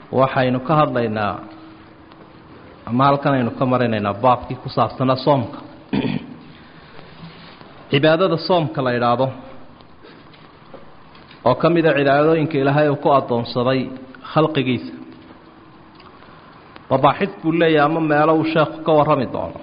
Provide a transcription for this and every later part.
waxaynu ka hadlaynaa ama halkan aynu ka marinaynaa baabkii ku saabsanaa soomka cibaadada soomka la idhaahdo oo ka mida cibaadooyinka ilaahay uu ku addoonsaday khalqigiisa babaaxid buu leeyahay ama meelo uu sheekhu ka warrami doono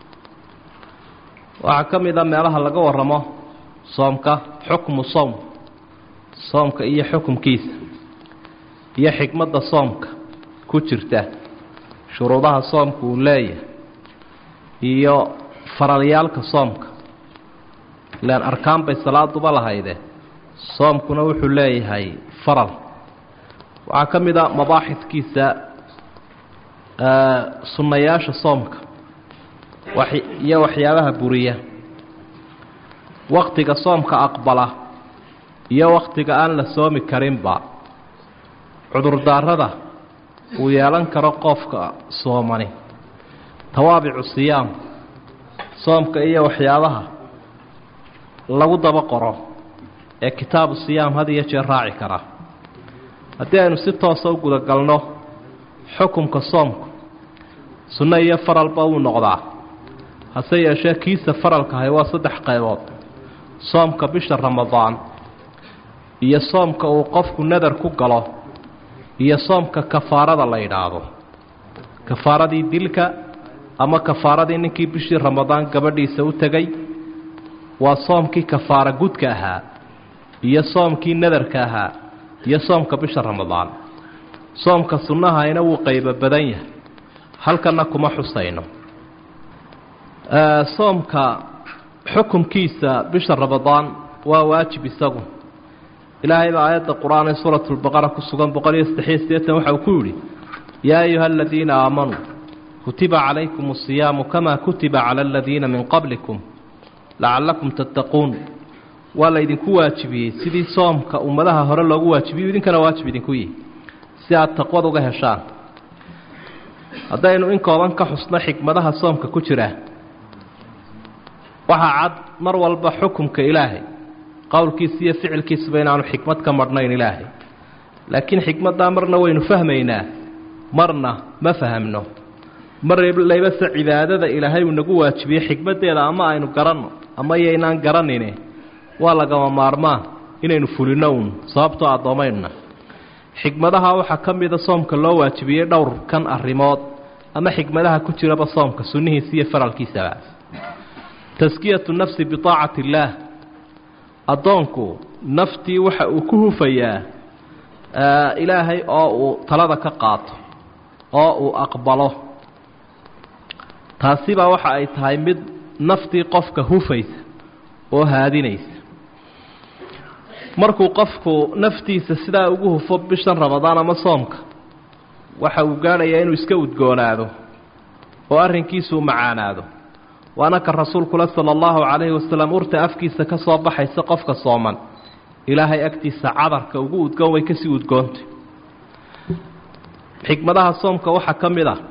waxaa ka mid a meelaha laga warramo soomka xukmu soom soomka iyo xukumkiisa iyo xikmadda soomka ku jirta shuruudaha soomka uu leeyahay iyo faralyaalka soomka ilaan arkaan bay salaaduba lahayde soomkuna wuxuu leeyahay faral waxaa ka mid a mabaaxidkiisa sunnayaasha soomka iyo waxyaabaha buriya waktiga soomka aqbala iyo wakhtiga aan la soomi karinba cudurdaarada uu yeelan karo qofka soomani tawaabicu siyaam soomka iyo waxyaabaha lagu daba qoro ee kitaabu siyaam had iyo jeer raaci kara haddii aynu si toosa u gudagalno xukumka soomku sunno iyo faralba wuu noqdaa hase yeeshee kiisa faralkahay waa saddex qaybood soomka bisha ramadaan iyo soomka uu qofku nadar ku galo iyo soomka kafaarada la yidhaahdo kafaaradii dilka ama kafaaradii ninkii bishii ramadaan gabadhiisa u tegay waa soomkii kafaara gudka ahaa iyo soomkii nadarka ahaa iyo soomka bisha ramadaan soomka sunnahayna wuu qaybo badan yahay halkanna kuma xusayno soomka xukumkiisa bisha ramadaan waa waajib isagu ilaahay baa aayadda qur-aan ee suuratu lbaqara ku sugan boqol iyo saddexiyo siddeetan waxa uu ku yidhi yaa ayuha aladiina aamanuu kutiba calaykum asiyaamu kamaa kutiba cala aladiina min qablikum lacallakum tattaquun waa laydinku waajibiyey sidii soomka ummadaha hore loogu waajibiyo idinkana waajib idinku yihi si aad taqwad uga heshaan haddaynu in kooban ka xusno xikmadaha soomka ku jira waxaa cad mar walba xukumka ilaahay qowlkiisa iyo ficilkiisaba inaanu xikmad ka marhnayn ilaahay laakiin xikmaddaa marna waynu fahmaynaa marna ma fahamno mar laybase cibaadada ilaahay uu nagu waajibiyey xikmaddeeda ama aynu garanno ama yaynaan garanine waa lagama maarmaan inaynu fulinno uun sababtoo addoomaynuna xikmadaha waxaa ka mida soomka loo waajibiyey dhowr kan arrimood ama xikmadaha ku jiraba soomka sunnihiisa iyo faralkiisaba taskiyatu nafsi biaacati illaah addoonku naftii waxa uu ku hufayaa ilaahay oo uu talada ka qaato oo uu aqbalo taasibaa waxa ay tahay mid naftii qofka hufaysa oo haadinaysa markuu qofku naftiisa sidaa ugu hufo bishan ramadaan ama soomka waxa uu gaadhayaa inuu iska udgoonaado oo arrinkiisuu macaanaado waana ka rasuulkule sala allahu calayhi wasalam urta afkiisa ka soo baxaysa qofka sooman ilaahay agtiisa cadarka ugu udgoon way kasii udgoontay xikmadaha soomka waxaa ka mid ah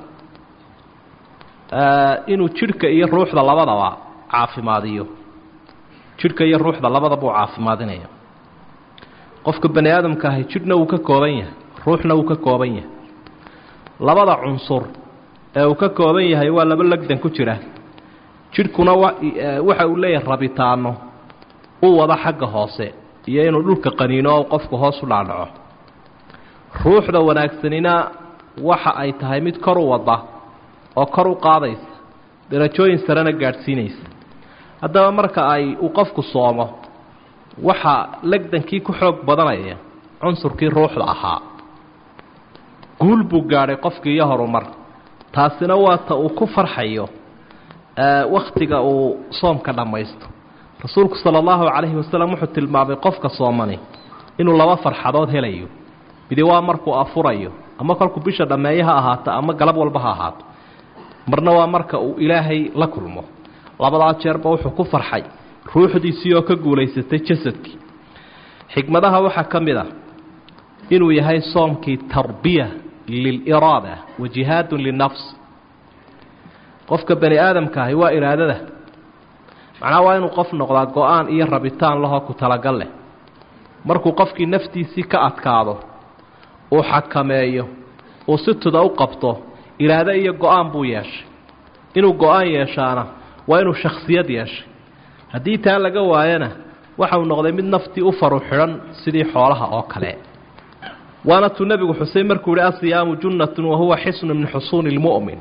inuu jidhka iyo ruuxda labadaba caafimaadiyo jidhka iyo ruuxda labadaba uu caafimaadinaya qofka bani aadamka ahi jidhna wuu ka kooban yahay ruuxna wuu ka kooban yahay labada cunsur ee uu ka kooban yahay waa laba legdan ku jira jidhkuna waxa uu leeyahay rabitaano u wada xagga hoose iyo inuu dhulka qaniino oo qofku hoos u dhaadhaco ruuxda wanaagsanina waxa ay tahay mid kor u wada oo kor u qaadaysa darajooyin sarena gaadhsiinaysa haddaba marka ay uu qofku soomo waxaa legdankii ku xoog badanaya cunsurkii ruuxda ahaa guul buu gaadhay qofkii iyo horumar taasina waa ta uu ku farxayo wakhtiga uu soomka dhammaysto rasuulku sala allahu calayhi wasalam wuxuu tilmaamay qofka soomani inuu laba farxadood helayo midi waa markuu afurayo ama kolkuu bisha dhammeeye ha ahaato ama galab walba ha ahaato marna waa marka uu ilaahay la kulmo labadaa jeerba wuxuu ku farxay ruuxdiisii oo ka guulaysatay jasadkii xikmadaha waxaa ka mid ah inuu yahay soomkii tarbiya liliraada wa jihaadun linafs qofka bani aadamka ahi waa iraadada macnaha waa inuu qof noqdaa go-aan iyo rabitaan lahoo ku talagal leh markuu qofkii naftiisii ka adkaado uu xakameeyo uu si tuda u qabto iraado iyo go-aan buu yeeshay inuu go-aan yeeshaana waa inuu shakhsiyad yeeshay haddii taa laga waayana waxa uu noqday mid naftii u faru xidhan sidii xoolaha oo kale waana tuu nebigu xusay markuu yihi asiyaamu junnatun wahuwa xisnu min xusuuni lmu'min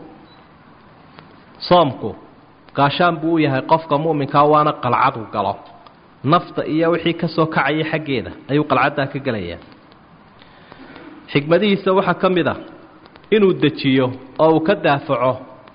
soomku gaashaan buu u yahay qofka mu'minkaa waana qalcadu galo nafta iyo wixii ka soo kacaya xaggeeda ayuu qalcaddaa ka gelayaa xikmadihiisa waxaa ka mid a inuu dejiyo oo uu ka daafaco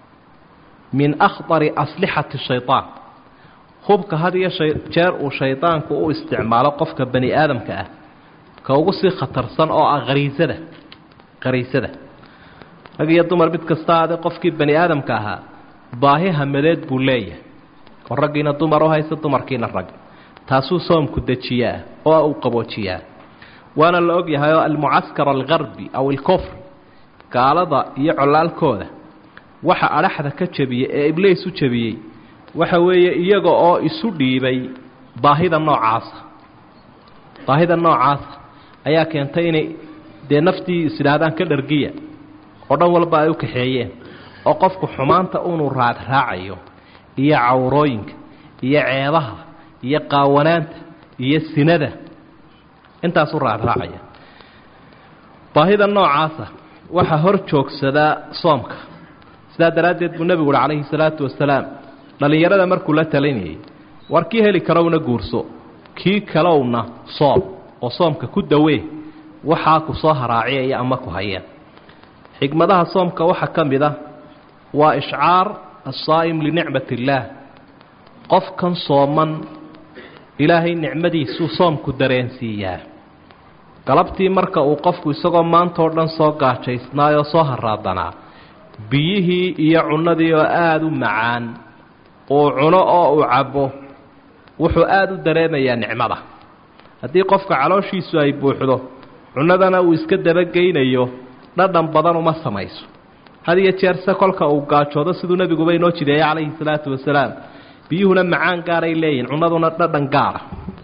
min akhdari aslixati shaytaan hubka had iyo jeer uu shaydaanku u isticmaalo qofka bani aadamka ah ka ugu sii khatarsan oo ah khariisada khariisada rag iyo dumar mid kasta ade qofkii bani aadamka ahaa baahi hamadeed buu leeyahay oo raggiina dumar u haysta dumarkiina rag taasuu soomku dejiyaa oo uu qaboojiyaa waana la og yahay oo almucaskar algarbi aw alkofr gaalada iyo colaalkooda waxa adhaxda ka jebiyey ee ibliis u jebiyey waxa weeye iyaga oo isu dhiibay baahida noocaasa baahida noocaasa ayaa keentay inay dee naftii is idhaahdaan ka dhargiya oo dhan walba ay u kaxeeyeen oo qofku xumaanta unu raadraacayo iyo cawrooyinka iyo ceebaha iyo qaawanaanta iyo sinada intaasu raadraacaya baahida noocaasa waxaa hor joogsadaa soomka sidaa daraaddeed buu nebigu uhi calayhi salaatu wasalaam dhallinyarada markuu la talinayay war kii heli karowna guurso kii kalowna soom oo soomka ku dawee waxaa ku soo haraaciyaya ama ku haya xikmadaha soomka waxaa ka mid a waa ishcaar asaa'im linicmat illaah qofkan sooman ilaahay nicmadiisuu soomku dareensiiyaa galabtii marka uu qofku isagoo maantao dhan soo gaajaysnaayoo soo haraadanaa biyihii iyo cunnadii oo aada u macaan uu cuno oo uu cabbo wuxuu aada u dareemayaa nicmada haddii qofka calooshiisu ay buuxdo cunnadana uu iska dabageynayo dhadhan badan uma samayso had iyo jeerse kolka uu gaajoodo siduu nebiguba inoo jideeyey calayhi salaatu wasalaam biyuhuna macaan gaaray leeyihin cunnaduna dhadhan gaara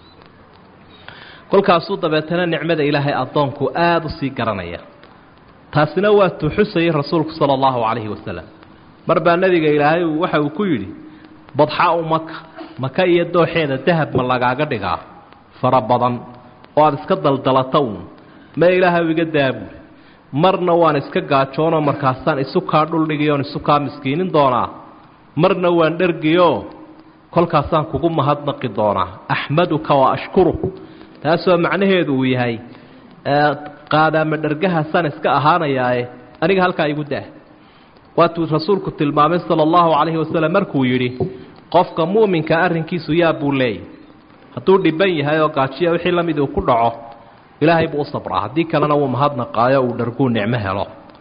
kolkaasuu dabeetana nicmada ilaahay addoonku aada u sii garanaya taasina waa tuxusayay rasuulku sala allahu calayhi wasalam mar baa nebiga ilaahay waxa uu ku yidhi badxaa-u maka maka iyo dooxeeda dahab ma lagaaga dhigaa fara badan oo aada iska daldalata uun ma ilaahay iga daabuul marna waan iska gaajoonoo markaasaan isu kaa dhuldhigiyoon isu kaa miskiinin doonaa marna waan dhergiyo kolkaasaan kugu mahadnaqi doonaa axmaduka wa ashkuru taasoo macnaheedu uu yahay qaadaama dhergahaasaan iska ahaanayaae aniga halkaa igu dah waatuu rasuulku tilmaamay sala allahu calayhi wasalam markuu yidhi qofka mu'minka arrinkiisu yaa buu leeyay hadduu dhiban yahay oo gaajiya wixii la mid uu ku dhaco ilaahay buu u sabraa haddii kalena wuu mahadnaqaayo uu dharguu nicmo helo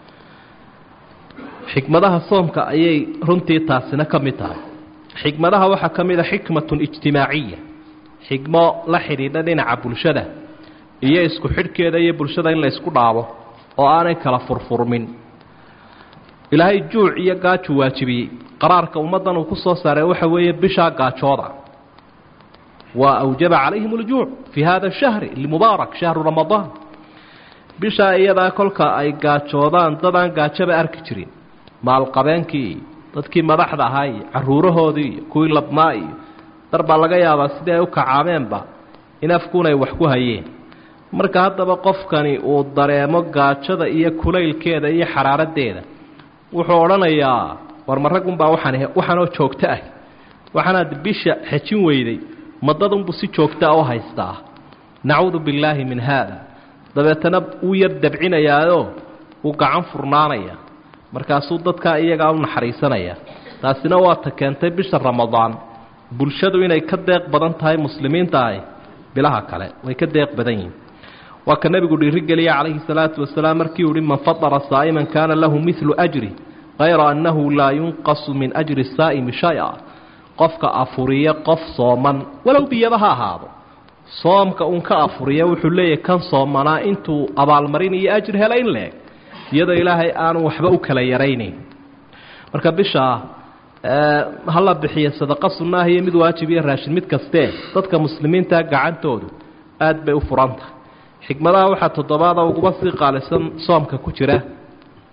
xikmadaha soomka ayay runtii taasina ka mid tahay xikmadaha waxaa ka mid a xikmatun ijtimaaciya xikmo la xidhiidha dhinaca bulshada iyo isku xidhkeeda iyo bulshada in la ysku dhaabo oo aanay kala furfurmin ilaahay juuc iyo gaaju waajibiyey qaraarka ummaddan uu ku soo saaray waxa weeye bishaa gaajooda waa awjaba calayhim aljuuc fii hada shahri almubaarak shahru ramadaan bishaa iyadaa kolka ay gaajoodaan dadaan gaajaba arki jirin maalqabeenkii iyo dadkii madaxda ahaa iyo caruurahoodii iyo kuwii labnaa iyo dar baa laga yaabaa sidii ay u kacaameenba in afkuun ay wax ku hayeen marka haddaba qofkani uu dareemo gaajada iyo kulaylkeeda iyo xaraaradeeda wuxuu odhanayaa war ma raggunbaa waxaan waxaanoo joogto ah waxaanaad bisha xejin weyday madadunbuu si joogtaa u haystaa nacuudu billaahi min haada dabeetana wuu yar dabcinayaao wuu gacan furnaanaya markaasuu dadkaa iyagaa u naxariisanaya taasina waa ta keentay bisha ramadaan bulshadu inay ka deeq badan tahay muslimiinta ahi bilaha kale way ka deeq badan yihin waa ka nebigu dhiirigeliya calayhi salaatu wasalaam markii uhi man fadara saa'iman kaana lahu midlu ajri kayra annahu laa yunqasu min ajri saa'imi shay-a qofka afuriya qof sooman walow biyaba ha ahaado soomka uun ka afuriya wuxuu leeyahay kan soomanaa intuu abaalmarin iyo ajri hela in leeg iyadoo ilaahay aanu waxba u kala yaraynayn marka bishaa hala bixiya sadaqa sunnaah iyo mid waajib iyo raashin mid kastee dadka muslimiinta gacantoodu aad bay u furan tahay xikmadaha waxaa toddobaada uguba sii qaalisan soomka ku jira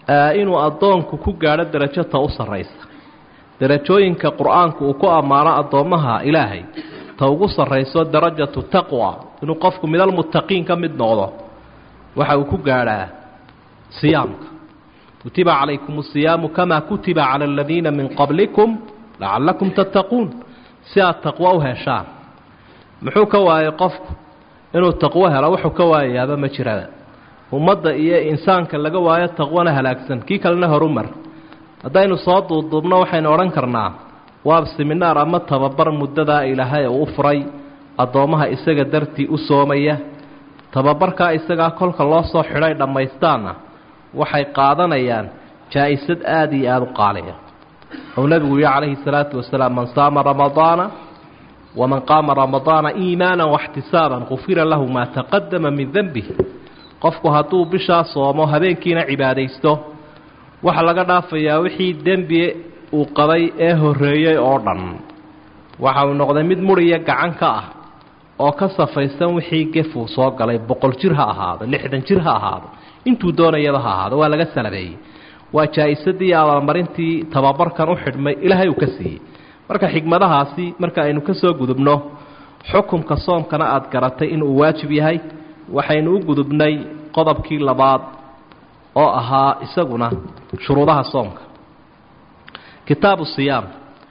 inuu addoonku ku gaadho derajo ta u sarraysa derajooyinka qur-aanku uu ku ammaano addoommaha ilaahay ta ugu sarrayso darajatu taqwa inuu qofku midalmuttaqiin ka mid noqdo waxa uu ku gaadhaa siyaamka kutiba calaykum asiyaamu kamaa kutiba cala aladiina min qablikum lacallakum tattaquun si aad taqwo u heshaan muxuu ka waayay qofku inuu taqwo helo wuxuu ka waayayaaba ma jirada ummadda iyo insaanka laga waayo taqwana halaagsan kii kalena horumar haddaynu soo duuduubno waxaynu odhan karnaa waa siminaar ama tababar muddadaa ilaahay uu u furay addoommaha isaga dartii u soomaya tababarkaa isagaa kolka loo soo xidhay dhammaystaanna waxay qaadanayaan jaa-isad aada iyo aada u qaaliya ou nebigu yihi calayhi salaatu wasalaam man saama ramadaana waman qaama ramadaana iimaana waxtisaaban gufira lahu maa taqadama min denbih qofku hadduu bishaa soomo habeenkiina cibaadaysto waxaa laga dhaafayaa wixii dembi uu qabay ee horreeyey oo dhan waxa uu noqday mid muriya gacan ka ah oo ka safaysan wixii gefuu soo galay boqol jir ha ahaado lixdan jir ha ahaado intuu doonayaba ha ahaado waa laga salabeeyey waa jaa-isadii abaalmarintii tababarkan u xidhmay ilaahay uu ka siiyey marka xigmadahaasi marka aynu ka soo gudubno xukumka soomkana aada garatay inuu waajib yahay waxaynu u gudubnay qodobkii labaad oo ahaa isaguna shuruudaha soomka kitaabu siyaam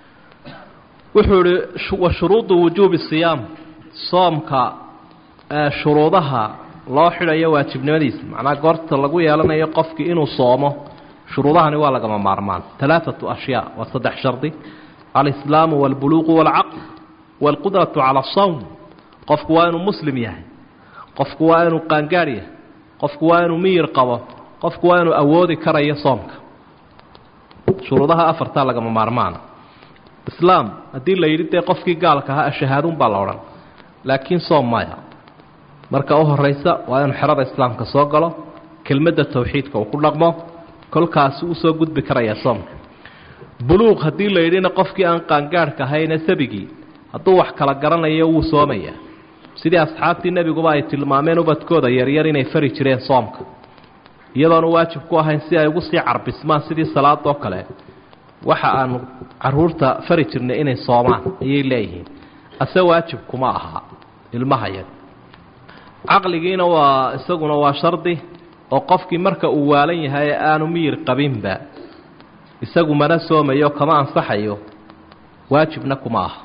wuxuu ihi wa shuruudu wujuubi siyaam soomka shuruudaha loo xidhayo waajibnimadiisa macnaa goorta lagu yeelanayo qofkii inuu soomo shuruudahani waa lagama maarmaan alaaatu ashyaa waa saddex shardi alislaamu walbuluuqu walcaql walqudratu cala asawm qofku waa inuu muslim yahay qofku waa inuu qaangaadh yahay qofku waa inuu miyir qabo qofku waa inuu awoodi karayo soomka shuruudaha afartaa lagama maarmaana islaam haddii la yidhi dee qofkii gaalka ahaa ashahaaduun baa la odhan laakiin soom maya marka u horaysa waa inuu xerada islaamka soo galo kelmadda tawxiidka uu ku dhaqmo kolkaasi usoo gudbi karaya soomka buluuq haddii la yidhina qofkii aan qaangaadhka ahayne sabigii hadduu wax kala garanayo wuu soomayaa sidii asxaabtii nebiguba ay tilmaameen ubadkooda yaryar inay fari jireen soomka iyadoonu waajib ku ahayn si ay ugu sii carbismaan sidii salaadoo kale waxa aanu caruurta fari jirnay inay soomaan ayay leeyihiin ase waajib kuma aha ilmaha yar caqligiina waa isaguna waa shardi oo qofkii marka uu waalan yahay ee aanu miyir qabinba isagu mana soomayo kama ansaxayo waajibna kuma aha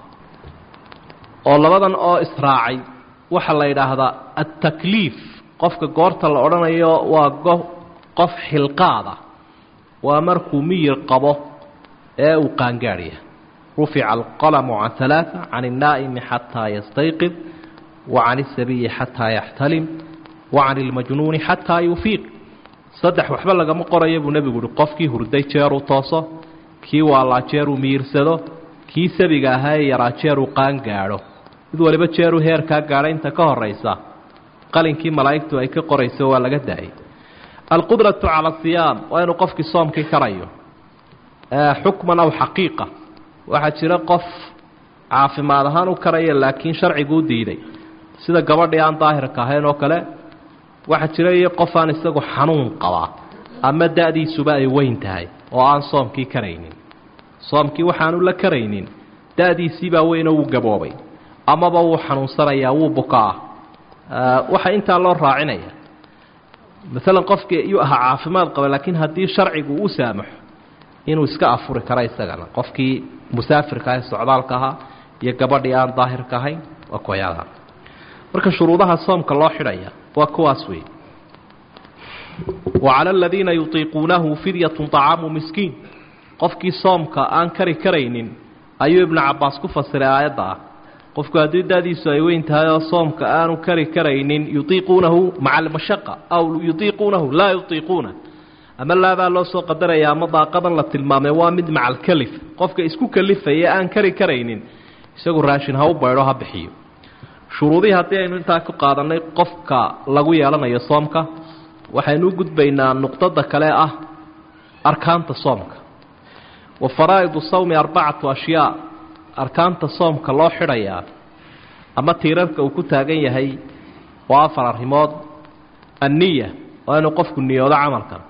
oo labadan oo israacay waxaa la yidhaahdaa altakliif qofka goorta la odhanayo waa qof xilqaada waa markuu miyir qabo ee uu qaangaadhya rufica alqalamu can alaaa can الnaa'imi xataa yastayqid wa can الsabiyi xataa yaxtalim wa can اlmajnuuni xataa yufiiq saddex waxba lagama qoraya buu nebigu uhi qofkii hurday jeeruu tooso kii waalaa jeeruu miyirsado kii sabiga ahaa ee yaraa jeeruu qaangaadho mid waliba jeeruu heerkaa gaadha inta ka horaysa qalinkii malaa'igtu ay ka qorayso waa laga daayay alqudratu cala asiyaam waa inuu qofkii soomkii karayo xukman aw xaqiiqa waxaa jira qof caafimaad ahaan u karaya laakiin sharcigu u diiday sida gabadhii aan daahirka ahayn oo kale waxaa jira iyo qof aan isagu xanuun qabaa ama da-diisuba ay weyn tahay oo aan soomkii karaynin soomkii waxaanu la karaynin da-diisiibaa weynoo wuu gaboobay amaba wuu xanuunsanayaa wuu bukaa waxaa intaa loo raacinaya maalan qofkii iyuu ahaa caafimaad qaba laakiin haddii sharcigu u saamaxo inuu iska afuri karo isagana qofkii musaafirka ah ee socdaalka ahaa iyo gabadhii aan daahirka ahayn waa kuwayaadaha marka shuruudaha soomka loo xidhaya waa kuwaas weeye wa cala aladiina yutiiquunahu fidyatun طacaamu miskiin qofkii soomka aan kari karaynin ayuu ibnu cabaas ku fasiray aayadda ah qofku haddii daadiisu ay weyn tahay oo soomka aanu kari karaynin yutiiquunahu maca almashaqa aw yutiiquunahu laa yutiiquuna ama laabaa loo soo qadaraya ama daaqadan la tilmaamay waa mid maca alkalif qofka isku kalifaya aan kari karaynin isagu raashin ha u baydho ha bixiyo shuruudihii haddii aynu intaa ku qaadanay qofka lagu yeelanayo soomka waxaynu u gudbaynaa nuqdada kale ah arkaanta soomka wa faraa'idu sawmi arbacatu ashyaa arkaanta soomka loo xidhayaa ama tiirarka uu ku taagan yahay waa afar arrimood anniya waa inuu qofku niyoodo camalkan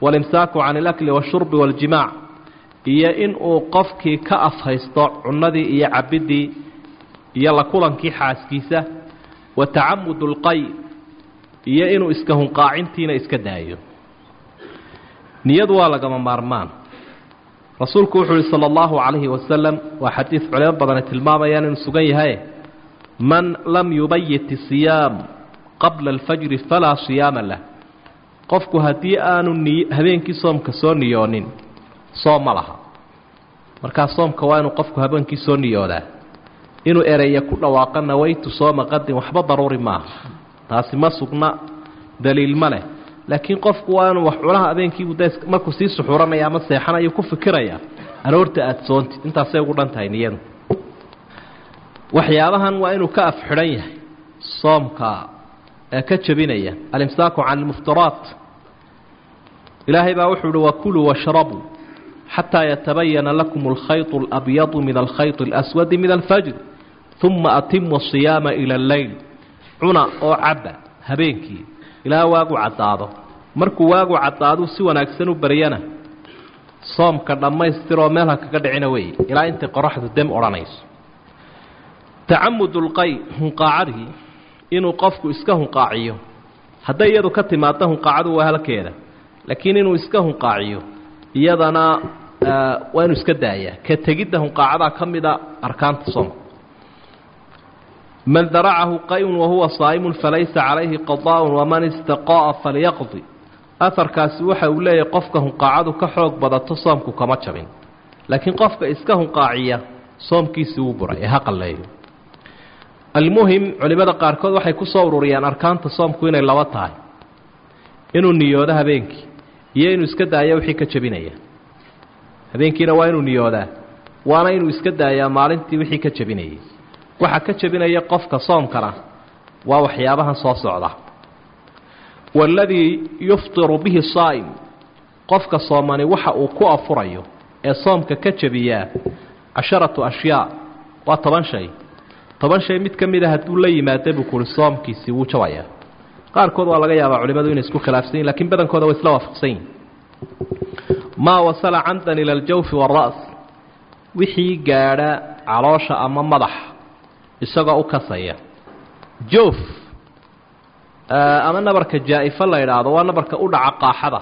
walimsaaku can alakli washurbi waaljimaac iyo inuu qofkii ka afhaysto cunnadii iyo cabiddii iyo la kulankii xaaskiisa wa tacamudu lqay iyo inuu iska hunqaacintiina iska daayo niyadu waa lagama maarmaan rasuulku wuxuu uhi sala allahu calayhi wasalam waa xadiid culimo badani tilmaamayaan inuu sugan yahay man lam yubayit isiyaam qabla alfajri falaa siyaama lah qofku haddii aanu ni habeenkii soomka soo niyoonin soom ma laha markaa soomka waa inuu qofku habeenkii soo niyoodaa inuu ereya ku dhawaaqa nawaytu sooma qadin waxba daruuri maaha taasi ma sugna daliil ma leh laakiin qofku waa inuu wax cunaha habeenkiibu de markuu sii suxuuranaya ama seexanayo ku fikiraya aroorta aada soontid intaasay ugu dhan tahay niyadu waxyaabahan waa inuu ka afxidhan yahay soomka ee ka jebinaya alimsaaku can almuftiraat ilaahay baa wuxuu uhi wakuluu washrabuu xataa yatabayana lakum alkhayط اlabyadu min alkhayط اlaswadi min alfajr uma atimu asiyaama ila alleyl cuna oo cabba habeenkii ilaa waagu caddaado markuu waagu caddaaduu si wanaagsan u baryana soomka dhammaystiroo meel ha kaga dhicina weeye ilaa intay qoraxdu dem odhanayso tacamud lqay hunqaacadii inuu qofku iska hunqaaciyo hadday iyadu ka timaadda hunqaacadu waa halkeeda laakiin inuu iska hunqaaciyo iyadana waa inuu iska daayaa ka tegidda hunqaacadaa ka mida arkaanta soomka man daracahu qayun wahuwa saa'imun falaysa calayhi qadaaءun waman istaqa'a falyaqdi aharkaasi waxa uu leeyahay qofka hunqaacadu ka xoog badato soomku kama jabin laakiin qofka iska hunqaaciya soomkiisii wuu buray ee ha qalleeyo almuhim culimmada qaarkood waxay ku soo ururiyaan arkaanta soomku inay laba tahay inuu niyoodo habeenkii iyo inuu iska daayo wixii ka jebinaya habeenkiina waa inuu niyoodaa waana inuu iska daayaa maalintii wixii ka jebinayay waxa ka jebinaya qofka soomkana waa waxyaabahan soo socda waaladii yuftiru bihi saa'im qofka soomani waxa uu ku afurayo ee soomka ka jebiyaa casharatu ashyaa waa toban shay toban shay mid ka mid a hadduu la yimaada buu kuhi soomkiisii wuu jabayaa qaarkood waa laga yaabaa culimmadu inay isku khilaafsan yihin lakiin badankooda way isla waafaqsan yihin maa wasala camdan ila aljawfi waara's wixii gaadha caloosha ama madax isagoo u kasaya joof ama nabarka jaa-ifo la idhaahdo waa nabarka u dhaca qaaxada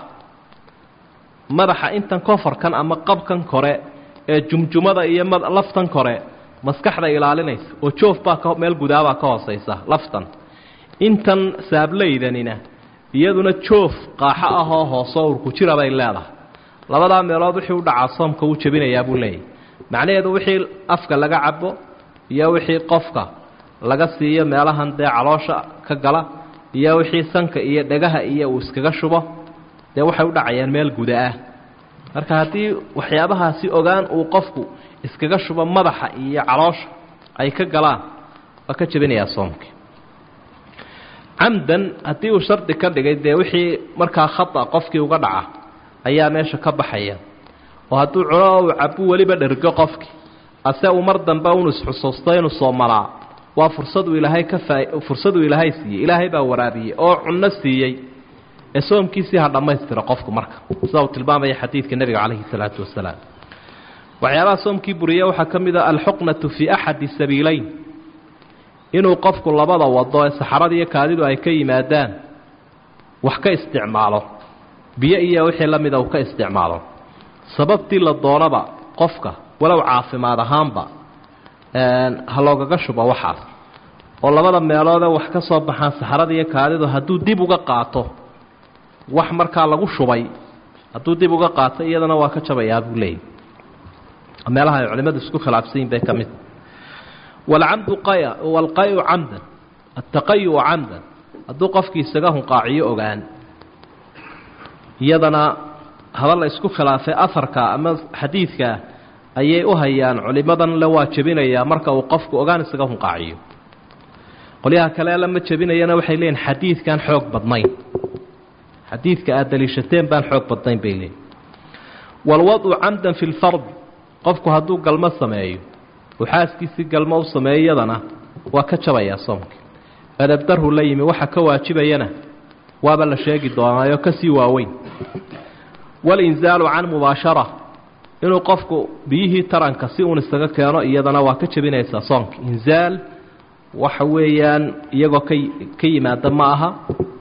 madaxa intan kofarkan ama qabkan kore ee jumjumada iyo laftan kore maskaxda ilaalinaysa oo joof baa ka meel gudaabaa ka hooseysa laftan intan saablaydanina iyaduna joof qaaxo ahoo hoosoo urku jira bay leedahay labadaa meelood wixii u dhacaa soomka wuu jebinayaa buu leeyahy macnaheedu wixii afka laga cabo iyo wixii qofka laga siiyo meelahan dee caloosha ka gala iyo wixii sanka iyo dhegaha iyo uu iskaga shubo dee waxay u dhacayaan meel guda ah marka haddii waxyaabahaasi ogaan uu qofku iskaga shubo madaxa iyo caloosha ay ka galaan waa ka jebinayaa soomkii camdan haddii uu shardi ka dhigay dee wixii markaa khata qofkii uga dhaca ayaa meesha ka baxaya oo hadduu cuno uu cabu weliba dhergo qofkii ase uu mar dambe unu isxusuusto inuu soomalaa waa fursaduu ilaahay ka faa fursaduu ilaahay siiyey ilaahay baa waraabiyey oo cunno siiyey ee soomkiisii ha dhammaystiro qofku marka sida uu tilmaamaya xadiidka nebiga calayhi salaatu wasalaam waxyaabaha soomkii buriya waxaa ka mid a alxuqnatu fii axadi sabiileyn inuu qofku labada wado ee saxarada iyo kaadidu ay ka yimaadaan wax ka isticmaalo biyo iyo wixii la mida uu ka isticmaalo sababtii la doonaba qofka walow caafimaad ahaanba ha loogaga shubo waxaas oo labada meeloodee wax ka soo baxaan saxarada iyo kaadidu hadduu dib uga qaato wax markaa lagu shubay hadduu dib uga qaato iyadana waa ka jabayaa buu leeyay meelaha ay culimmadu isku khilaafsan yihin bay ka mid walcamdu qaya walqayu camdan attaqayu camdan hadduu qofkii isaga hunqaaciyo ogaan iyadana haba la isku khilaafay afarka ama xadiidka ayay u hayaan culimadan le waa jebinayaa marka uu qofku ogaan isaga hunqaaciyo qolyaha kale lama jebinayana waxay leeyihin xadiidkan xoog badnayn xadiidka aad daliishateen baan xoog badnayn bay leeyihin walwadcu camdan fi lfard qofku hadduu galmo sameeyo uu xaaskiisii galmo u sameeyo iyadana waa ka jabayaa soomkii adabdarhu la yimi waxa ka waajibayana waaba la sheegi doonaayo kasii waaweyn walinzaalu can mubaashara inuu qofku biyihii taranka si uun isaga keeno iyadana waa ka jebinaysaa soonka inzaal waxa weeyaan iyagoo ka ka yimaada ma aha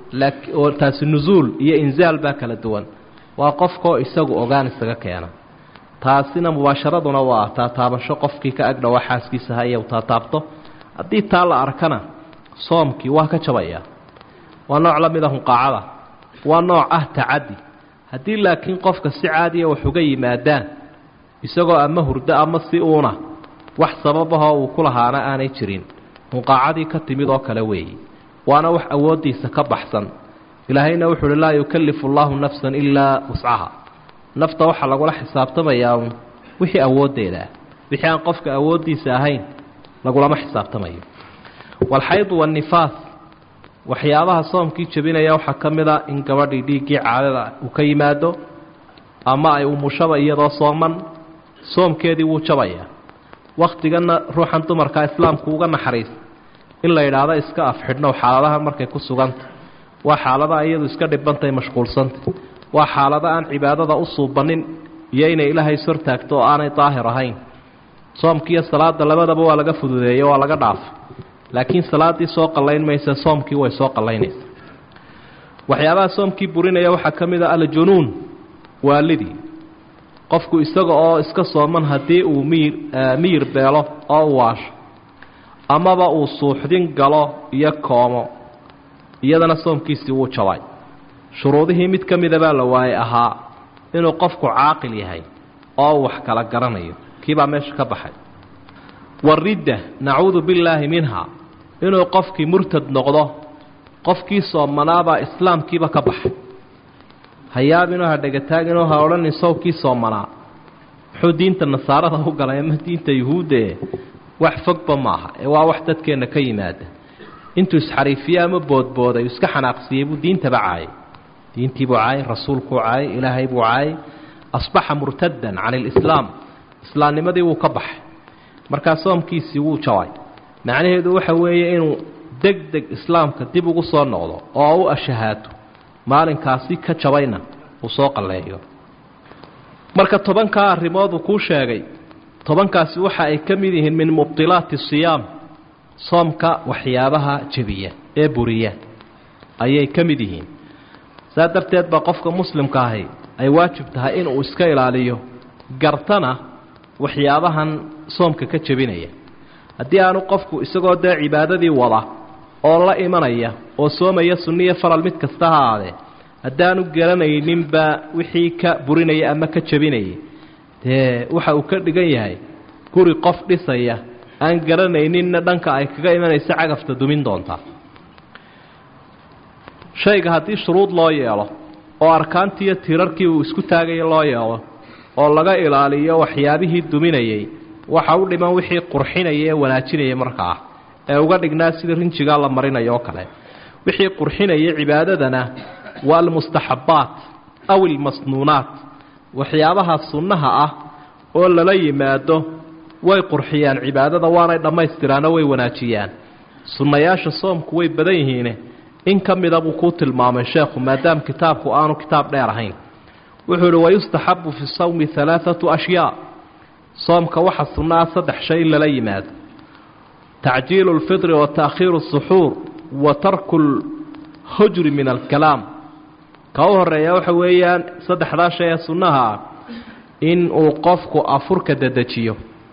oo taasi nusuul iyo inzaal baa kala duwan waa qofkoo isagu ogaan isaga keena taasina mubaasharaduna waa taataabasho qofkii ka agdhowa xaaskiisa ha iyo taataabto haddii taa la arkana soomkii waa ka jabayaa waa nooc la mid a hunqaacada waa nooc ah tacaddi haddii laakiin qofka si caadiya wax uga yimaadaan isagoo ama hurdo ama si uuna wax sababahoo uu ku lahaana aanay jirin hunqaacadii ka timid oo kale weeye waana wax awooddiisa ka baxsan ilaahayna wuxu uhi laa yukallifu allahu nafsan ilaa wuscaha nafta waxaa lagula xisaabtamayaa un wixii awooddeeda ah wixii aan qofka awooddiisa ahayn lagulama xisaabtamayo walxaydu waannifaas waxyaabaha soomkii jebinaya waxaa ka mid a in gabadhii dhiiggii caadada uu ka yimaado ama ay umushaba iyadoo sooman soomkeedii wuu jabayaa wakhtiganna ruuxan dumarkaa islaamku uga naxariis in la yidhaahdo iska afxidhnow xaaladahan markay ku suganta waa xaalada iyadu iska dhibantay mashquulsanta waa xaalado aan cibaadada u suubanin iyo inay ilaahay ishortaagto oo aanay daahir ahayn soomkiiyo salaada labadaba waa laga fududeeye waa laga dhaafay laakiin salaaddii soo qallayn maysa soomkii way soo qallaynaysa waxyaabaha soomkii burinaya waxaa ka mid a aljunuun waalidii qofku isaga oo iska sooman haddii uu miyir miyir beelo oo u waasho amaba uu suuxdin galo iyo koomo iyadana soomkiisii wuu jabay shuruudihii mid ka mida baa la waayey ahaa inuu qofku caaqil yahay oo uu wax kala garanayo kiibaa meesha ka baxay waridda nacuudu billaahi minha inuu qofkii murtad noqdo qofkii soomanaabaa islaamkiiba ka baxay hayaabinoo ha dhegataagino ha odhanin sawkii soomanaa muxuu diinta nasaarada u galay ama diinta yuhuuddee wax fogba maaha ee waa wax dadkeenna ka yimaada intuu isxariifiye ama boodbooday iska xanaaqsiiyey buu diintaba caayay diintii buu caayay rasuulkuu caayay ilaahay buu caayay asbaxa murtadan can ilislaam islaamnimadii wuu ka baxay markaa soomkiisii wuu jabay macnaheedu waxa weeye inuu deg deg islaamka dib ugu soo noqdo oo u ashahaato maalinkaasi ka jabayna uu soo qalleeyo marka tobankaa arrimood uu kuu sheegay tobankaasi waxa ay ka mid yihiin min mubdilaati siyaam soomka waxyaabaha jebiya ee buriya ayay ka mid yihiin saa darteed baa qofka muslimka ahi ay waajib tahay inuu iska ilaaliyo gartana waxyaabahan soomka ka jebinaya haddii aanu qofku isagoo dee cibaadadii wada oo la imanaya oo soomaya sunniyo faral mid kasta ha aadee haddaanu garanayninba wixii ka burinaya ama ka jebinayay dee waxa uu ka dhigan yahay guri qof dhisaya aan garanayninna dhanka ay kaga imanaysa cagafta dumin doontaa shayga haddii shuruud loo yeelo oo arkaantiiyo tiirarkii uu isku taagaya loo yeelo oo laga ilaaliyo waxyaabihii duminayay waxa u dhiman wixii qurxinaya ee wanaajinaya markaa ee uga dhignaa sida rinjigaa la marinayo oo kale wixii qurxinaya cibaadadana waa almustaxabbaat aw ilmasnuunaat waxyaabaha sunnaha ah oo lala yimaado way qurxiyaan cibaadada waanay dhammaystiraano way wanaajiyaan sunnayaasha soomku way badan yihiine in ka mida buu kuu tilmaamay sheekhu maadaama kitaabku aanu kitaab dheer ahayn wuxuu ihi wayustaxabu fi sawmi alaaatu ashyaa soomka waxa sunnaa saddex shay in lala yimaado tacjiilu lfitri wa taakhiiru suxuur wa tarku lhujri min alkalaam ka u horeeya waxa weeyaan saddexdaa shay ee sunnaha ah in uu qofku afurka dedejiyo